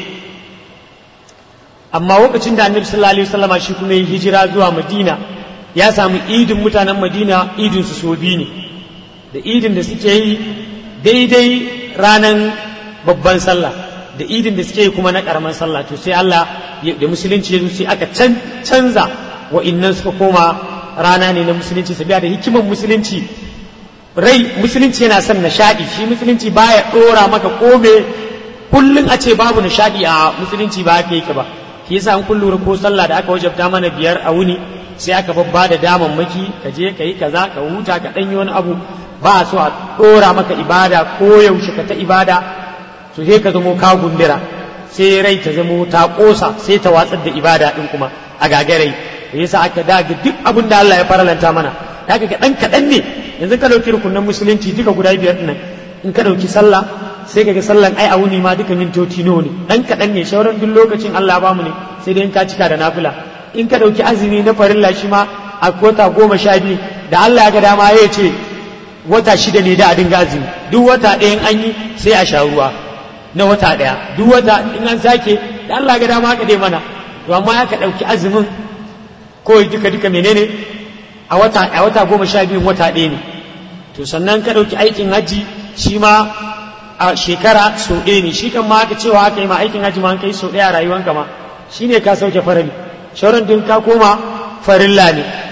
amma lokacin da annabi sallallahu alaihi wasallama shi kuma yi hijira zuwa madina ya samu idin mutanen madina idinsu sau biyu ne da idin da suke yi daidai ranar babban sallah da idin da suke yi kuma na karaman sallah to sai Allah da musulunci ya sai aka canza wa'innan suka koma rana ne na musulunci sabiya da hikimar musulunci rai musulunci yana son nishadi shi musulunci baya dora maka kome kullun a ce babu nishadi a musulunci ba haka yake ba shi yasa an kun lura ko sallah da aka wajabta mana biyar a wuni sai aka babba da damammaki ka je ka yi kaza ka huta ka ɗanyi wani abu ba so a ɗora maka ibada ko yaushe ka ta ibada to sai ka zamo ka gundura sai rai ta zamo ta ƙosa sai ta watsar da ibada ɗin kuma a gagarai da yasa aka daga duk abin da Allah ya faralanta mana da ka ɗan kaɗan ne yanzu ka ɗauki rukunan musulunci duka guda biyar ɗin in ka ɗauki sallah sai ka ga sallan ai a wuni ma duka mintoci nawa ne ɗan kaɗan ne shauran duk lokacin Allah ba mu ne sai dai in ka cika da nafila in ka ɗauki azumi na farilla shi ma a kota goma sha biyu da Allah ya ga dama ya ce wata shida ne da a dinga azumi duk wata ɗayan an yi sai a sha ruwa na wata ɗaya duk wata in an sake da Allah ga dama haka dai mana to amma ya ka ɗauki azumin ko duka duka menene a wata a wata goma sha biyun wata ɗaya ne to sannan ka ɗauki aikin hajji shi ma a shekara sau ɗaya ne shi kan ma haka cewa haka yi ma aikin hajji ma an kai sau ɗaya a rayuwanka ma shi ne ka sauke farali shauran din ka koma farilla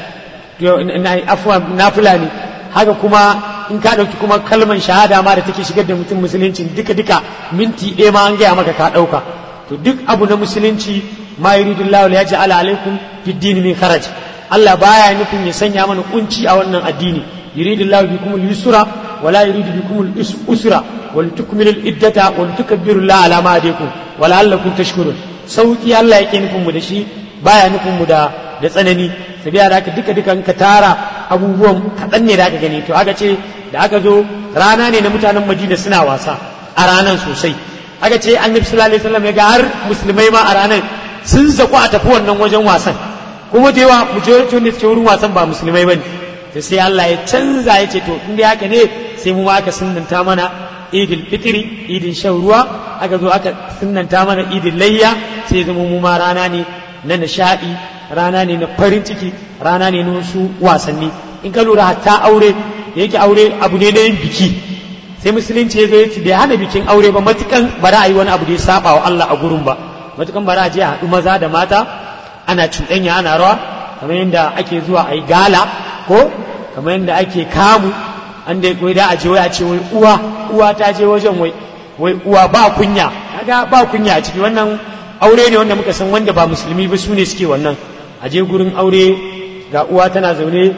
ne afuwa nafila ne haka kuma in ka ɗauki kuma kalman shahada ma da take shigar da mutum musulunci duka duka minti ɗaya ma an gaya maka ka ɗauka to duk abu na musulunci ma yuridullahu ya ja'ala alaikum fid din min kharaj Allah baya nufin ya sanya mana kunci a wannan addini yuridullahu bikum al-yusra wa la yuridu bikum al-usra wa litukmilu al-iddata wa litukabbiru Allah ala ma hadakum wa la'allakum tashkurun sauki Allah yake nufin mu da shi baya nufin mu da da tsanani sabiya da haka duka duka ka tara abubuwan kaɗan ne da aka gani to aka ce da aka zo rana ne na mutanen madina suna wasa a ranar sosai aka ce annabi sallallahu alaihi wasallam ya ga har musulmai ma a ranar sun zaku a tafi wannan wajen wasan kuma da yawa majority wanda suke wurin wasan ba musulmai bane to sai Allah ya canza ya ce to in dai haka ne sai mu aka sunnanta mana idil fitri idin shan ruwa aka zo aka sunnanta mana idin layya sai zama mu ma rana ne na nishaɗi rana ne na farin ciki rana ne na wasu wasanni in ka lura hatta aure da yake aure abu ne na yin biki sai musulunci ya zo ya ce bai hana bikin aure ba matukan ba za a yi wani abu da ya saba wa Allah a gurin ba matukan ba za a je a haɗu maza da mata ana cuɗanya ana rawa kamar yadda ake zuwa a yi gala ko kamar yadda ake kamu an da wai da a je wai a ce wai uwa uwa ta je wajen wai wai uwa ba kunya kaga ba kunya a ciki wannan aure ne wanda muka san wanda ba musulmi ba su ne suke wannan a je gurin aure ga uwa tana zaune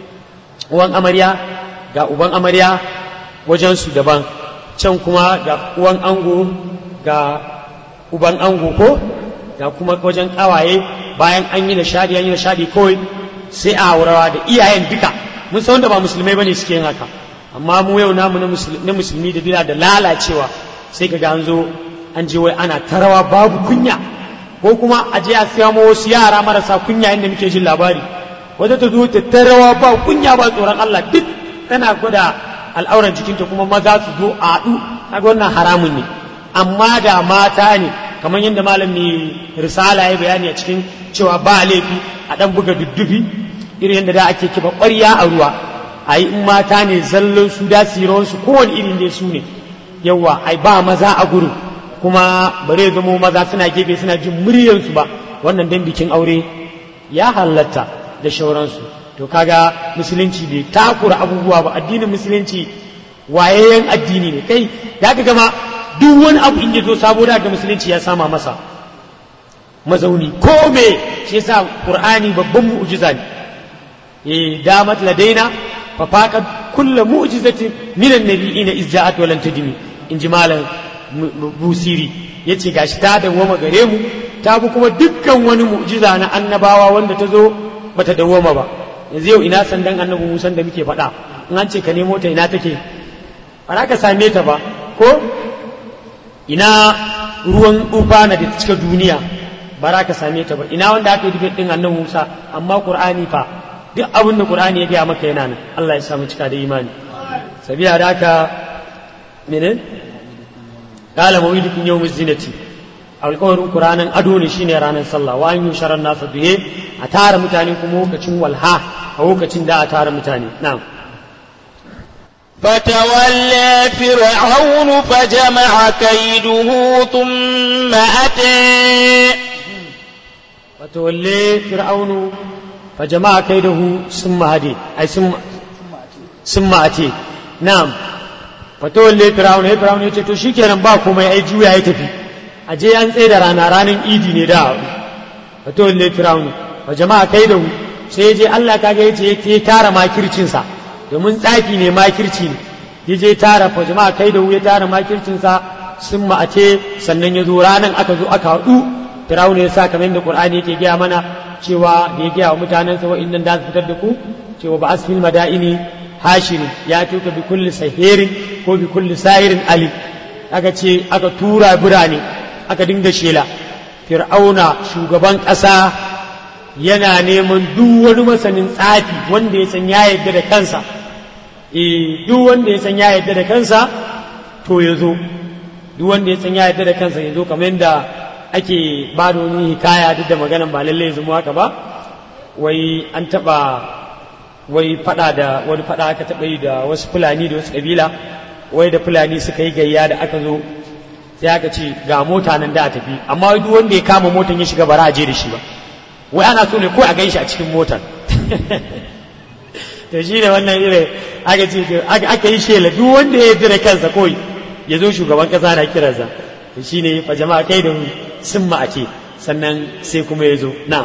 uwan amarya ga uban amarya wajensu daban can kuma ga uwan ango ga uban ango ko ga kuma wajen kawaye bayan an yi nishadi an yi nishadi kawai sai a haurawa da iyayen duka mun san wanda ba musulmai bane suke yin haka amma mu yau namu na musulmi da bila da lalacewa sai ka ga an zo an je wai ana tarawa babu kunya ko kuma a je a samo wasu yara marasa kunya inda muke jin labari wata ta zo ta tarawa ba kunya ba tsoron Allah duk tana gwada al'auran jikinta kuma maza su zo a haɗu kaga wannan haramun ne amma da mata ne kamar yadda malam mai risala ya bayani a cikin cewa ba laifi a ɗan buga duddufi irin yadda da ake kiba ƙwarya a ruwa a yi in mata ne zallon su da su kowane irin dai su ne yawa ai ba maza a gurin kuma bare zamo maza suna gefe suna jin muryarsu ba wannan dan bikin aure ya halatta da shauransu to kaga musulunci bai takura abubuwa ba addinin musulunci wayayyen addini ne kai ya ka gama duk wani abu in ya zo sabo da musulunci ya sama masa mazauni ko me shi yasa qur'ani babban mu'jiza ne eh damat ladaina fa faqad kullu mu'jizatin min an-nabiyina iz ja'at wa lan tadimi in ji malam busiri ya ce gashi ta dawwama gare mu ta bi kuma dukkan wani mu'jiza na annabawa wanda ta zo bata dawwama ba yanzu yau ina sandan annabi musan da muke faɗa in an ce ka nemo ta ina take ba za ka same ta ba ko ina ruwan ufana da ta cika duniya ba za ka same ta ba ina wanda aka yi debate din annabi Musa amma Qur'ani fa duk abin da Qur'ani ya gaya maka yana nan Allah ya samu cika da imani sabiya da haka mene qala mawidukum yawmuz zinati alƙawarin Qur'anin ado ne shine ranar sallah wa an yusharan nasa duhe a tara mutane kuma lokacin walha a lokacin da a tara mutane na'am فتولى فرعون فجمع كيده ثم أتى فتولي فرعون فجمع كيده ثم هدي أي ثم ثم أتي نعم فتولي فرعون هي فرعون yace to shikenan ba komai ai juya ya tafi aje an tsaye da rana ranar idi ne da فتولي فرعون فجمع كيده sai je Allah kaga yace yake tara makircin sa domin tsafi ne makirci ne ya je tara fa jama'a kai da ya tara makircinsa sun ma'ace sannan ya zo ranar aka zo aka haɗu firawun ya sa kamar yadda qur'ani yake gaya mana cewa da ya gaya wa mutanen sa wa'innan da su fitar da ku cewa ba asfil madaini hashirin ya tuka bi kulli sahirin ko bi kulli sahirin ali aka ce aka tura birane aka dinga shela fir'auna shugaban ƙasa yana neman duk wani masanin tsafi wanda ya san ya yarda da kansa eh duk wanda ya san ya yarda da kansa to ya zo duk wanda ya san ya yarda da kansa ya zo kamar yadda ake ba da wani hikaya duk da maganan ba lallai ya zama haka ba wai an taɓa wai faɗa da wani faɗa aka taɓa yi da wasu fulani da wasu ƙabila wai da fulani suka yi gayya da aka zo sai aka ce ga mota nan da a tafi amma duk wanda ya kama motan ya shiga bara a je da shi ba wai ana so ne ko a gan shi a cikin motar to shi ne wannan irin aka ce aka yi shela duk wanda ya yarda da kansa kawai ya zo shugaban kasa na kiransa to shi ne fa jama'a kai da sun ma'ace sannan sai kuma ya zo na'am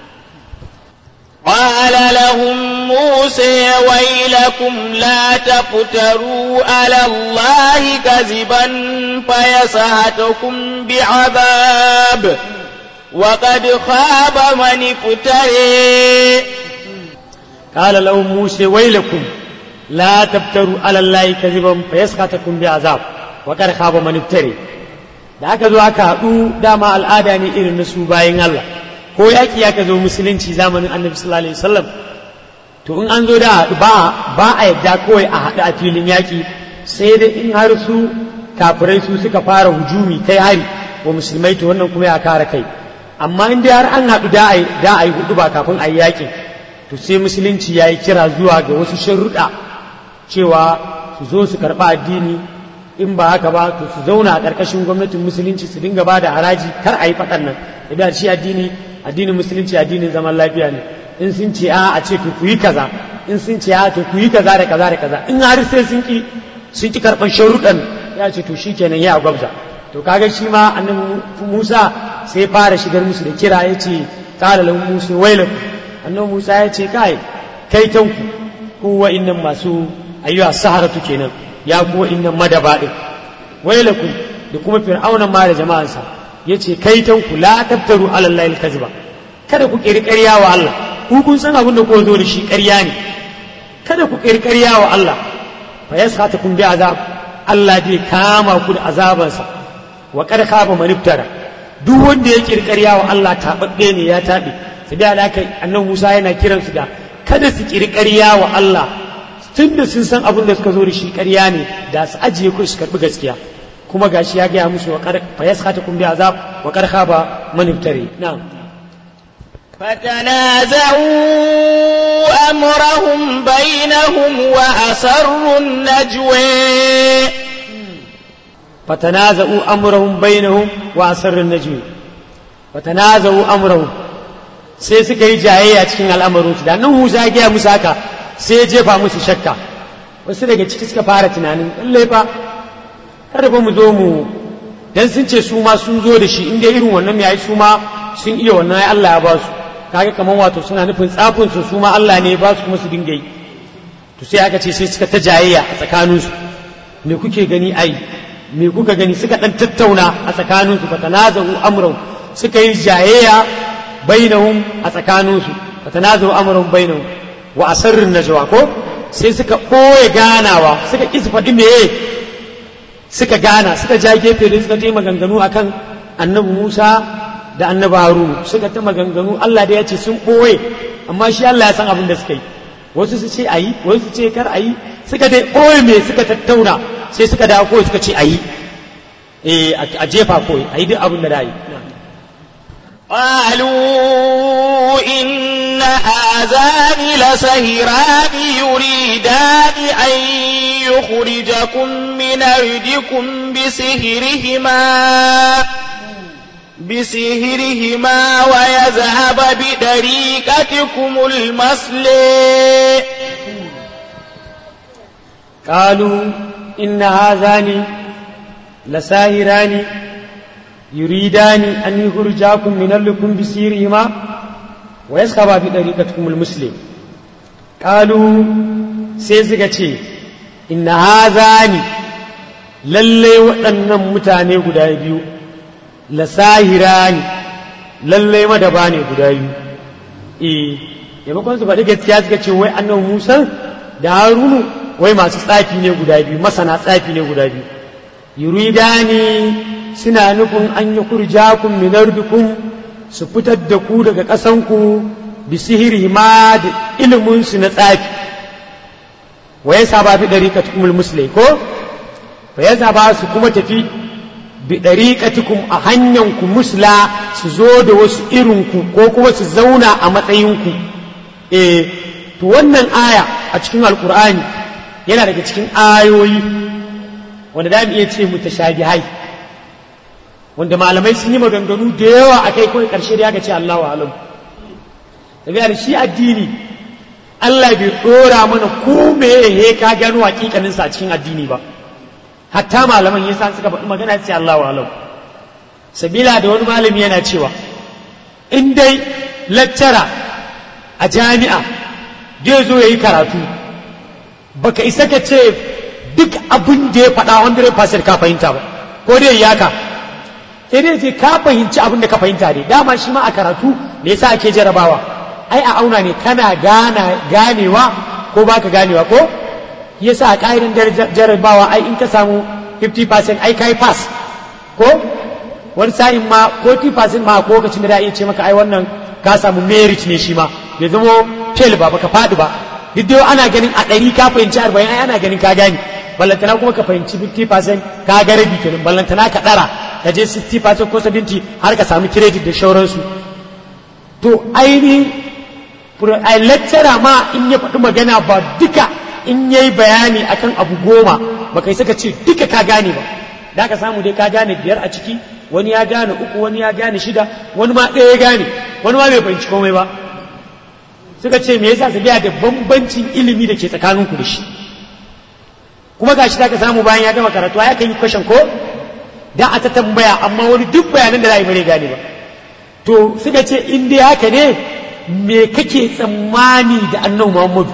قال لهم موسى ويلكم لا تفتروا على الله كذبا فيسهتكم بعذاب وقد خاب من افتري قال لهم موسى ويلكم لا تفتروا على الله كذبا فيسخطكم بعذاب وقد خاب من افتري da aka zo aka haɗu dama al'ada ne irin na su bayan Allah ko yaƙi aka zo musulunci zamanin annabi sallallahu alaihi wasallam to in an zo da haɗu ba ba a yadda kawai a haɗu a filin yaƙi sai dai in har su kafirai su suka fara hujumi kai hari wa musulmai to wannan kuma ya kare kai amma in dai har an haɗu da a da a yi hudu ba kafin a yi yaƙin to sai musulunci ya yi kira zuwa ga wasu sharuɗa cewa su zo su karɓa addini in ba haka ba to su zauna a ƙarƙashin gwamnatin musulunci su dinga ba da haraji kar a yi faɗan nan idan shi addini addinin musulunci addinin zaman lafiya ne in sun ce a a ce to ku yi kaza in sun ce a to ku yi kaza da kaza da kaza in har sai sun ki sun ki karɓar sharuɗan ya ce to shi kenan ya gwabza to kaga shi ma annabi Musa sai fara shigar musu da kira ya ce qala lahu musa wailakum annabi Musa ya ce kai kai tanku ku wa'innan masu ayyuha saharatu kenan ya ku wa'innan madaba din wailakum da kuma fir'auna ma da jama'ansa yace kai tanku la tabtaru ala allahi alkaziba kada ku kiri ƙarya wa Allah ku kun san abin da ku zo da shi ƙarya ne kada ku kiri ƙarya wa Allah fa yaskhatukum bi azab Allah zai kama ku da azabansa wa qad khaba man iftara duk wanda ya kiri ƙarya wa Allah tababbe ne ya tabe sai da haka annabi Musa yana kiransu da kada su kiri ƙarya wa Allah tun da sun san abin da suka zo da shi ƙarya ne da su ajiye ku su karɓi gaskiya kuma gashi ya gaya musu fa yaskhata kum bi azab wa qad khaba man iftari na'am فتنازعوا أمرهم بينهم وأسروا النجوى فتنازعوا أمرهم بينهم وأسروا النجوى فتنازعوا أمرهم sai suka yi jayayya cikin al'amarinsu da nan Musa ya gaya musu haka sai ya jefa musu shakka wasu daga ciki suka fara tunanin lallai fa kada fa mu zo mu dan sun ce su ma sun zo da shi inda irin wannan yayi su ma sun iya wannan ai Allah ya ba su kaga kaman wato suna nufin tsafin su su ma Allah ne ya ba su kuma su dinga yi to sai aka ce sai suka ta jayayya a tsakanin su me kuke gani ai me kuka gani suka dan tattauna a tsakanin su fatanazu amrun suka yi jayayya bainahum a tsakanin su fatanazu amrun bainahum wa asarrin najwa ko sai suka ɓoye ganawa suka ƙi su faɗi meye suka gana suka ja gefe da suka je maganganu akan annabi Musa da annabi harunu suka ta maganganu Allah da ya ce sun ɓoye amma shi Allah ya san abin da suka yi wasu su ce ayi wasu su ce kar ayi suka dai ɓoye me suka tattauna sai suka dawo kawai suka ce ayi eh a jefa kawai ayi duk abin da da yi قالوا إن هذان لسهران يريدان أن يخرجكم من أرضكم بسهرهما بسهرهما ويذهب بطريقتكم المصلي قالوا إن هذان لساهران يريدان أن يخرجاكم من أرضكم بسيرهما ويسخبا بطريقتكم المسلم قالوا سيزغتي إن هذان lallai waɗannan mutane guda biyu lasahira ne lallai madaba ne guda biyu eh maimakon su faɗi gaskiya suka ce wai annabi musa da harunu wai masu tsafi ne guda biyu masana tsafi ne guda biyu yuridani suna nufin an yi kurjakun minardukun su fitar da ku daga ƙasanku bi sihiri ma da iliminsu na tsafi wa ya saba bi ɗariƙatukumul musulai ko fa ya saba su kuma tafi bi ɗariƙatukum a hanyanku musla su zo da wasu irinku ko kuma su zauna a matsayinku eh to wannan aya a cikin alkur'ani yana daga cikin ayoyi wanda da mu iya ce mutashabihai wanda malamai sun yi maganganu da yawa a kai kawai ƙarshe da ya ce Allahu alam tafiya shi addini Allah bai ɗora mana ko me he ka gano hakikanin sa a cikin addini ba hatta malaman yasa suka faɗi magana ce Allahu alam sabila da wani malami yana cewa in dai lecturer a jami'a zai zo yayi karatu baka isa ka ce duk abin da ya faɗa 100% ka fahimta ba ko dai yaka sai dai ce ka fahimci abin da ka fahimta ne dama shi ma a karatu me yasa ake jarabawa ai a auna ne kana gana ganewa ko baka ganewa ko yasa a ƙa'idan jarabawa ai in ka samu 50% ai kai pass ko wani sa'in ma 40% ma ko lokacin da da iya ce maka ai wannan ka samu merit ne shi ma ya zama fail ba baka faɗi ba duk da ana ganin a ɗari ka fahimci arba'in ai ana ganin ka gane ballantana kuma ka fahimci 50% ka ga rabi kenan ballantana ka ɗara ka je 60% ko 70 har ka samu credit da shauransu to ainihin a lecturer ma in ya faɗi magana ba duka in yayi bayani akan abu goma ba kai saka ce duka ka gane ba da ka samu dai ka gane biyar a ciki wani ya gane uku wani ya gane shida wani ma ɗaya ya gane wani ma bai fahimci komai ba suka ce me yasa su biya da bambancin ilimi da ke tsakaninku da shi kuma gashi da ka samu bayan ya gama karatu ya kan yi kwashen ko da a ta tambaya amma wani duk bayanan da za a yi bare gane ba to suka ce in dai haka ne me kake tsammani da annabi muhammadu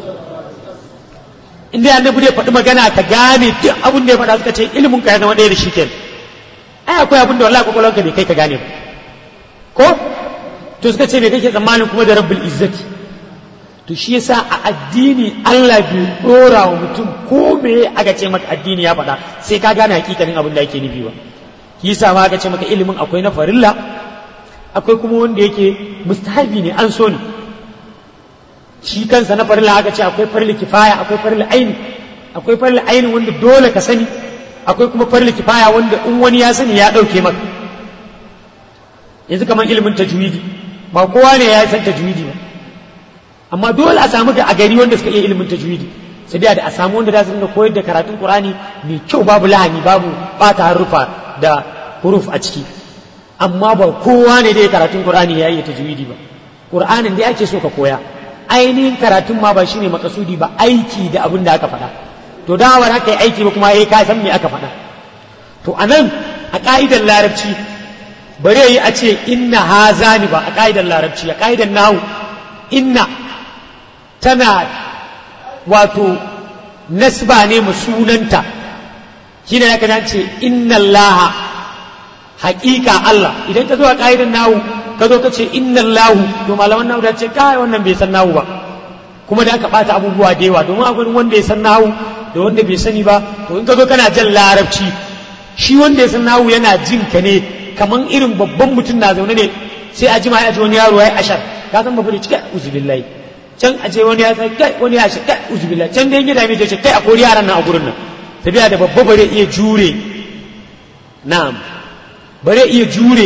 in dai annabi zai faɗi magana ka gane duk abin da ya faɗa suka ce ilimin ka ya zama ɗaya da shi kenan ai akwai abin da wallahi kwakwalwarka bai kai ka gane ba ko to suka ce me kake tsammanin kuma da rabbul izzati to shi yasa a addini Allah bai dora wa mutum ko me aka ce maka addini ya faɗa sai ka gane hakikanin abin da yake nufi ba shi yasa ma aka ce maka ilimin akwai na farilla akwai kuma wanda yake mustahabi ne an so ne shi kansa na farilla aka ce akwai farilla kifaya akwai farilla aini akwai farilla aini wanda dole ka sani akwai kuma farilla kifaya wanda in wani ya sani ya ɗauke maka yanzu kamar ilimin tajwidi ba kowa ne ya san tajwidi ba amma dole a samu a gari wanda suka iya ilimin tajwidi sai da a samu wanda za su dinga koyar da karatun qur'ani mai kyau babu lahani babu bata harufa da huruf a ciki amma ba kowa ne dai karatun qur'ani ya iya tajwidi ba qur'anin da ake so ka koya ainihin karatun ma ba shine makasudi ba aiki da abin da aka faɗa to da ba haka yi aiki ba kuma eh ka san me aka faɗa to anan a ka'idar larabci bare yi a ce inna hazani ba a ka'idar larabci a ka'idar nahu inna tana wato nasba ne mu sunanta shi ne ya ce inna Allah haƙiƙa Allah idan ka zo a ƙa'idar nahu ka zo ka ce inna Allah to malaman nahu da ce kai wannan bai san nahu ba kuma da aka ɓata abubuwa da yawa domin akwai wanda ya san nahu da wanda bai sani ba to in ka zo kana jan larabci shi wanda ya san nahu yana jin ka ne kaman irin babban mutum na zaune ne sai a jima ya ji wani yaro ya yi ashar ka san babban cika uzubillahi can a ce wani ya sai kai wani ya shi kai uzubillahi can dai gida mai ce kai a kori yaran nan a gurin nan tafiya da babba bare iya jure na'am bare iya jure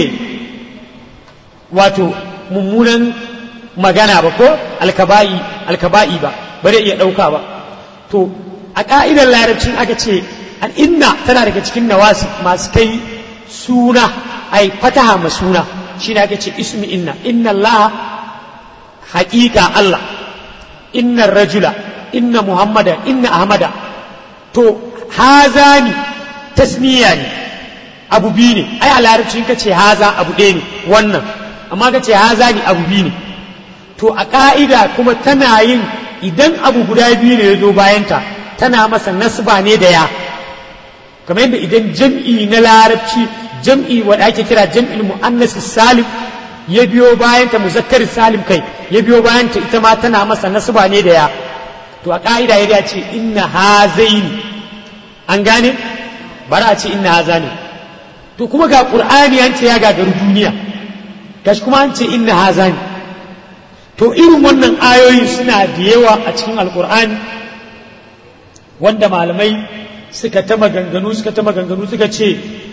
wato mummunan magana ba ko alkaba'i alkaba'i ba bare iya ɗauka ba to a ƙa'idar larabcin aka ce an inna tana daga cikin nawasi masu kai suna ai fataha ma suna shine aka ce ismi inna inna Allah haƙiƙa Allah inna rajula inna muhammada inna ahmada to hazani tasniya ne abu biyu ne ai a larabci ka ce haza abu ɗaya ne wannan amma ka ce haza ne abu biyu ne to a ƙa'ida kuma tana yin idan abu guda biyu ne ya zo bayanta tana masa nasba ne da ya kamar yadda idan jam'i na larabci jam'i wanda ake kira jam'il mu'annas salim ya biyo bayanta muzakkar salim kai ya biyo bayanta ita ma tana masa nasba ne da ya to a ƙa'ida ya ce inna hazaini an gane bara a ce inna hazani to kuma ga ƙur'ani an ce ya gagaru duniya gashi kuma an ce inna hazani to irin wannan ayoyi suna da yawa a cikin alƙur'ani wanda malamai suka ta maganganu suka ta maganganu suka ce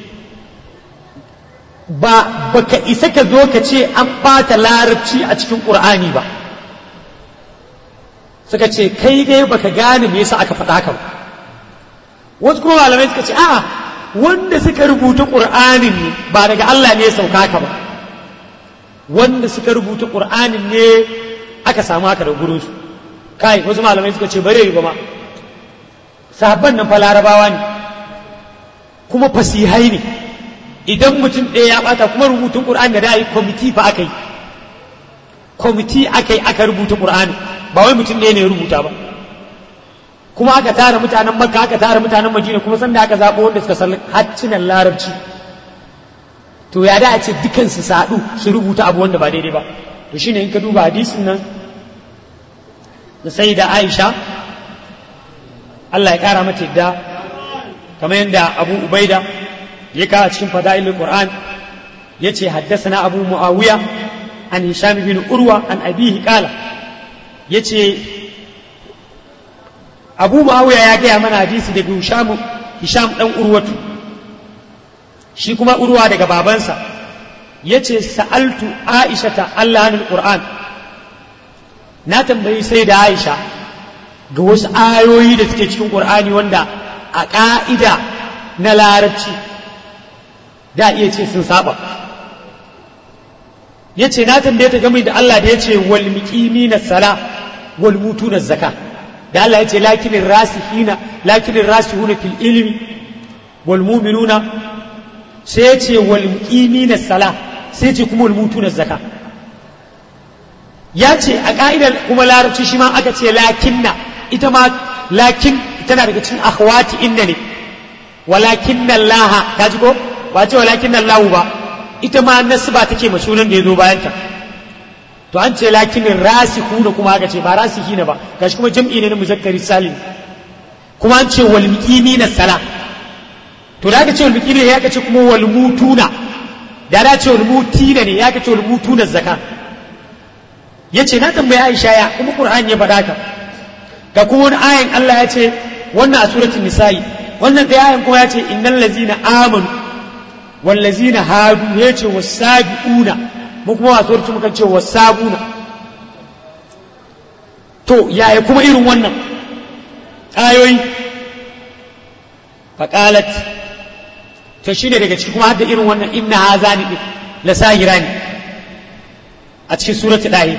ba baka isa ka zo ka ce an ɓata larabci a cikin ƙur'ani ba suka ce kai dai baka gane me yasa aka faɗa haka ba wasu kuma malamai suka ce a'a wanda suka rubuta ƙur'anin ne ba daga Allah ne ya sauka haka ba wanda suka rubuta ƙur'anin ne aka samu haka da gurinsu kai wasu malamai suka ce bare ba ma sahabban nan fa larabawa ne kuma fasihai ne idan mutum ɗaya ya ɓata kuma rubutun ƙur'ani da da yi kwamiti fa aka yi kwamiti aka yi aka rubuta ƙur'ani ba wai mutum ɗaya ne ya rubuta ba kuma aka tara mutanen makka aka tara mutanen madina kuma sanda aka zaɓo wanda suka san haccinan larabci to ya da a ce dukansu su haɗu su rubuta abu wanda ba daidai ba to shine in ka duba hadisin nan da sai da aisha Allah ya ƙara mata yadda kamar yadda abu ubaida ya kawo cikin fada'ilul qur'an ya ce haddasa abu muawiya an hisham bin urwa an abihi qala ya ce abu muawiya ya gaya mana hadisi daga hisham hisham dan urwatu shi kuma urwa daga babansa ya ce sa'altu aisha ta Allah hannun qur'an na tambayi sai da aisha ga wasu ayoyi da suke cikin qur'ani wanda a ƙa'ida na larabci da iya ce sun saba ya ce na tambaye ta game da Allah da ya ce wal miqimina sala wal mutuna zaka da Allah ya ce lakinin rasihina lakinin rasihuna fil ilmi wal mu'minuna sai ya ce wal muqimina sala sai ya ce kuma wal mutuna zaka ya ce a ka'idar kuma larabci shi ma aka ce lakinna ita ma lakin tana daga cikin akhwati inna ne walakinna Allah ka ji ko ba ce walakinna Allah ba ita ma nasba take ma sunan da ya zo bayan ta to an ce lakinin rasiku da kuma aka ce ba rasiki ne ba gashi kuma jam'i ne na muzakkari salim kuma an ce wal muqimina sala to da aka ce wal muqimina ya ce kuma wal mutuna da da ce wal mutina ne ya ce wal mutuna zakka yace na tambayi Aisha ya kuma Qur'ani ya faɗa ka ga kuma wani ayan Allah ya ce wannan a suratul nisa'i wannan da ayan kuma ya ce innal ladzina amanu wal ladzina hadu ya ce wasabiuna mu kuma wasu wurci muka ce wasabuna to yaya kuma irin wannan ayoyi faƙalat to shi ne daga ciki kuma hadda irin wannan inna haza ni la sahira ne a cikin surati ɗahi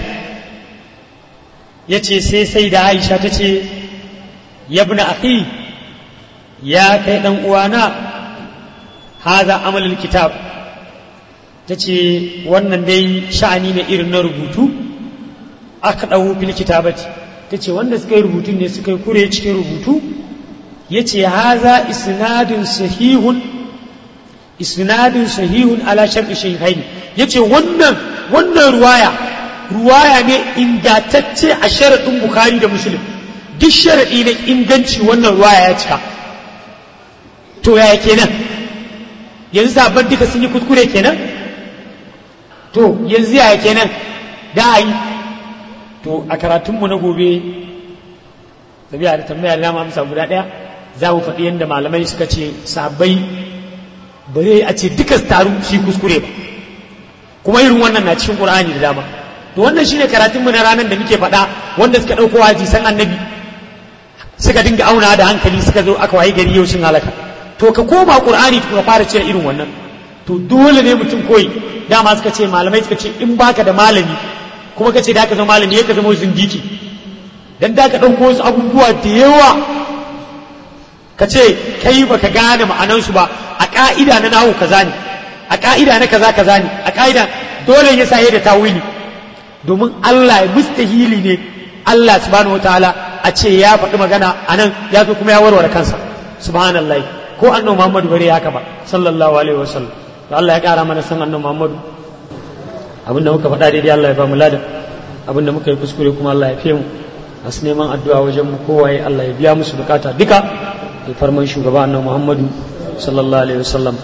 ya ce sai sai da aisha ta ce yabna akhi ya kai ɗan uwana haza amalul kitab ta ce wannan dai sha'ani ne irin na rubutu aka ɗau fil kitabati ta ce wanda suka yi rubutun ne suka yi kure cikin rubutu ya ce haza isnadun sahihun isnadun sahihun ala shar'i shaykhain ya ce wannan wannan ruwaya ruwaya ne ingantacce a sharaɗin bukhari da muslim duk sharaɗi na inganci wannan ruwaya ya cika to yaya kenan yanzu sabon duka sun yi kuskure kenan to yanzu yaya kenan da yi to a karatunmu na gobe tabiya da tambaya da amsa guda ɗaya za mu faɗi yadda malamai suka ce sabai ba zai a ce duka taru shi kuskure ba kuma irin wannan na cikin ƙur'ani da dama to wannan shine karatunmu na ranar da muke faɗa wanda suka ɗauko hadisan annabi suka dinga auna da hankali suka zo aka waye gari yau sun halaka to ka koma ƙur'ani ka fara cire irin wannan to dole ne mutum koyi dama suka ce malamai suka ce in baka da malami kuma ka ce da ka zama malami ya ka zama zindiki dan da ka ɗauko wasu abubuwa da yawa ka ce kai baka gane ma'anansu ba a ƙa'ida na nahu kaza ne a ƙa'ida na kaza kaza ne a ƙa'ida dole ya sa da tawili domin Allah ya mustahili ne Allah subhanahu wataala a ce ya faɗi magana a nan ya zo kuma ya warware kansa subhanallah ko annabi Muhammadu bare haka ba sallallahu alaihi wasallam to Allah ya ƙara mana san annabi Muhammadu abinda muka faɗa daidai Allah ya ba mu ladan abinda muka yi kuskure kuma Allah ya fiye mu masu neman addu'a wajen mu kowaye Allah ya biya musu bukata duka da farman shugaba annabi Muhammadu sallallahu alaihi wasallam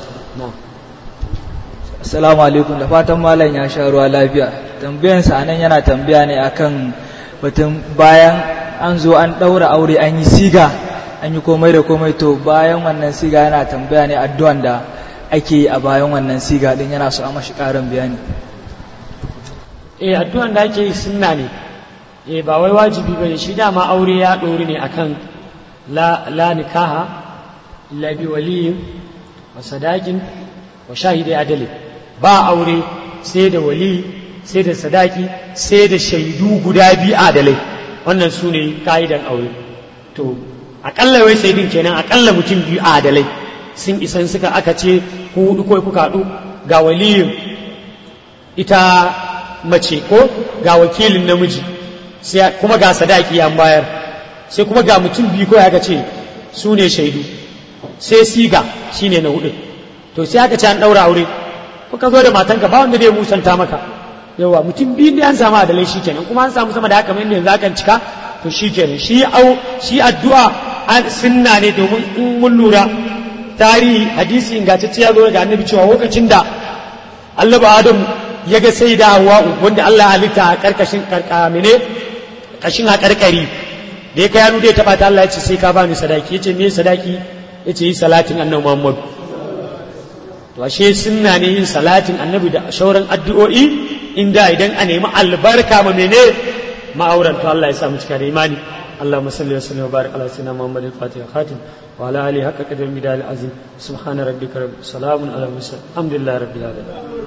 Assalamu alaikum da fatan malam ya sha ruwa lafiya tambayansa anan yana tambaya ne akan batun bayan an zo an ɗaura aure an yi siga an yi komai da komai to bayan wannan siga yana tambaya ne addu'an da ake yi a bayan wannan siga din yana so a mashi ƙarin bayani eh addu'an da ake yi sunna ne eh ba wai wajibi bane shi dama aure ya ɗori ne akan la la nikaha illa bi waliyin wa sadaqin wa shahidai adali ba aure sai da wali sai da sadaki sai da shaidu guda biyu adalai wannan su ne ka'idan aure to akalla wai shaidun kenan akalla mutum biyu adalai sun isan suka aka ce ku hudu ko kuka haɗu ga waliyin ita mace ko ga wakilin namiji sai kuma ga sadaki an bayar sai kuma ga mutum biyu ko aka ce su ne shaidu sai siga shine na hudu to sai aka ce an ɗaura aure ko ka zo da matanka ba wanda zai musanta maka yawa mutum biyu ne an samu adalai shi kenan kuma an samu sama da haka mai yanzu akan cika to shi kenan shi au shi addu'a an sunna ne domin in mun lura tarihi hadisi ingantacce ya zo daga annabi cewa lokacin da Allah ba Adam ya ga sai da Hawwa wanda Allah ya halitta a karkashin karkamine kashin a karkari da ya kai hannu da ya taba ta Allah ya ce sai ka bani sadaki yace me sadaki yace yi salatin annabi Muhammad to ashe sunna ne yin salatin annabi da shauran addu'o'i inda idan a nemi albarka ma mene ma'auran to Allah ya sa mu cika da imani اللهم صل وسلم وبارك على سيدنا محمد الفاتح الخاتم وعلى اله حق قدر المدال العظيم سبحان ربك رب السلام على المرسلين الحمد لله رب العالمين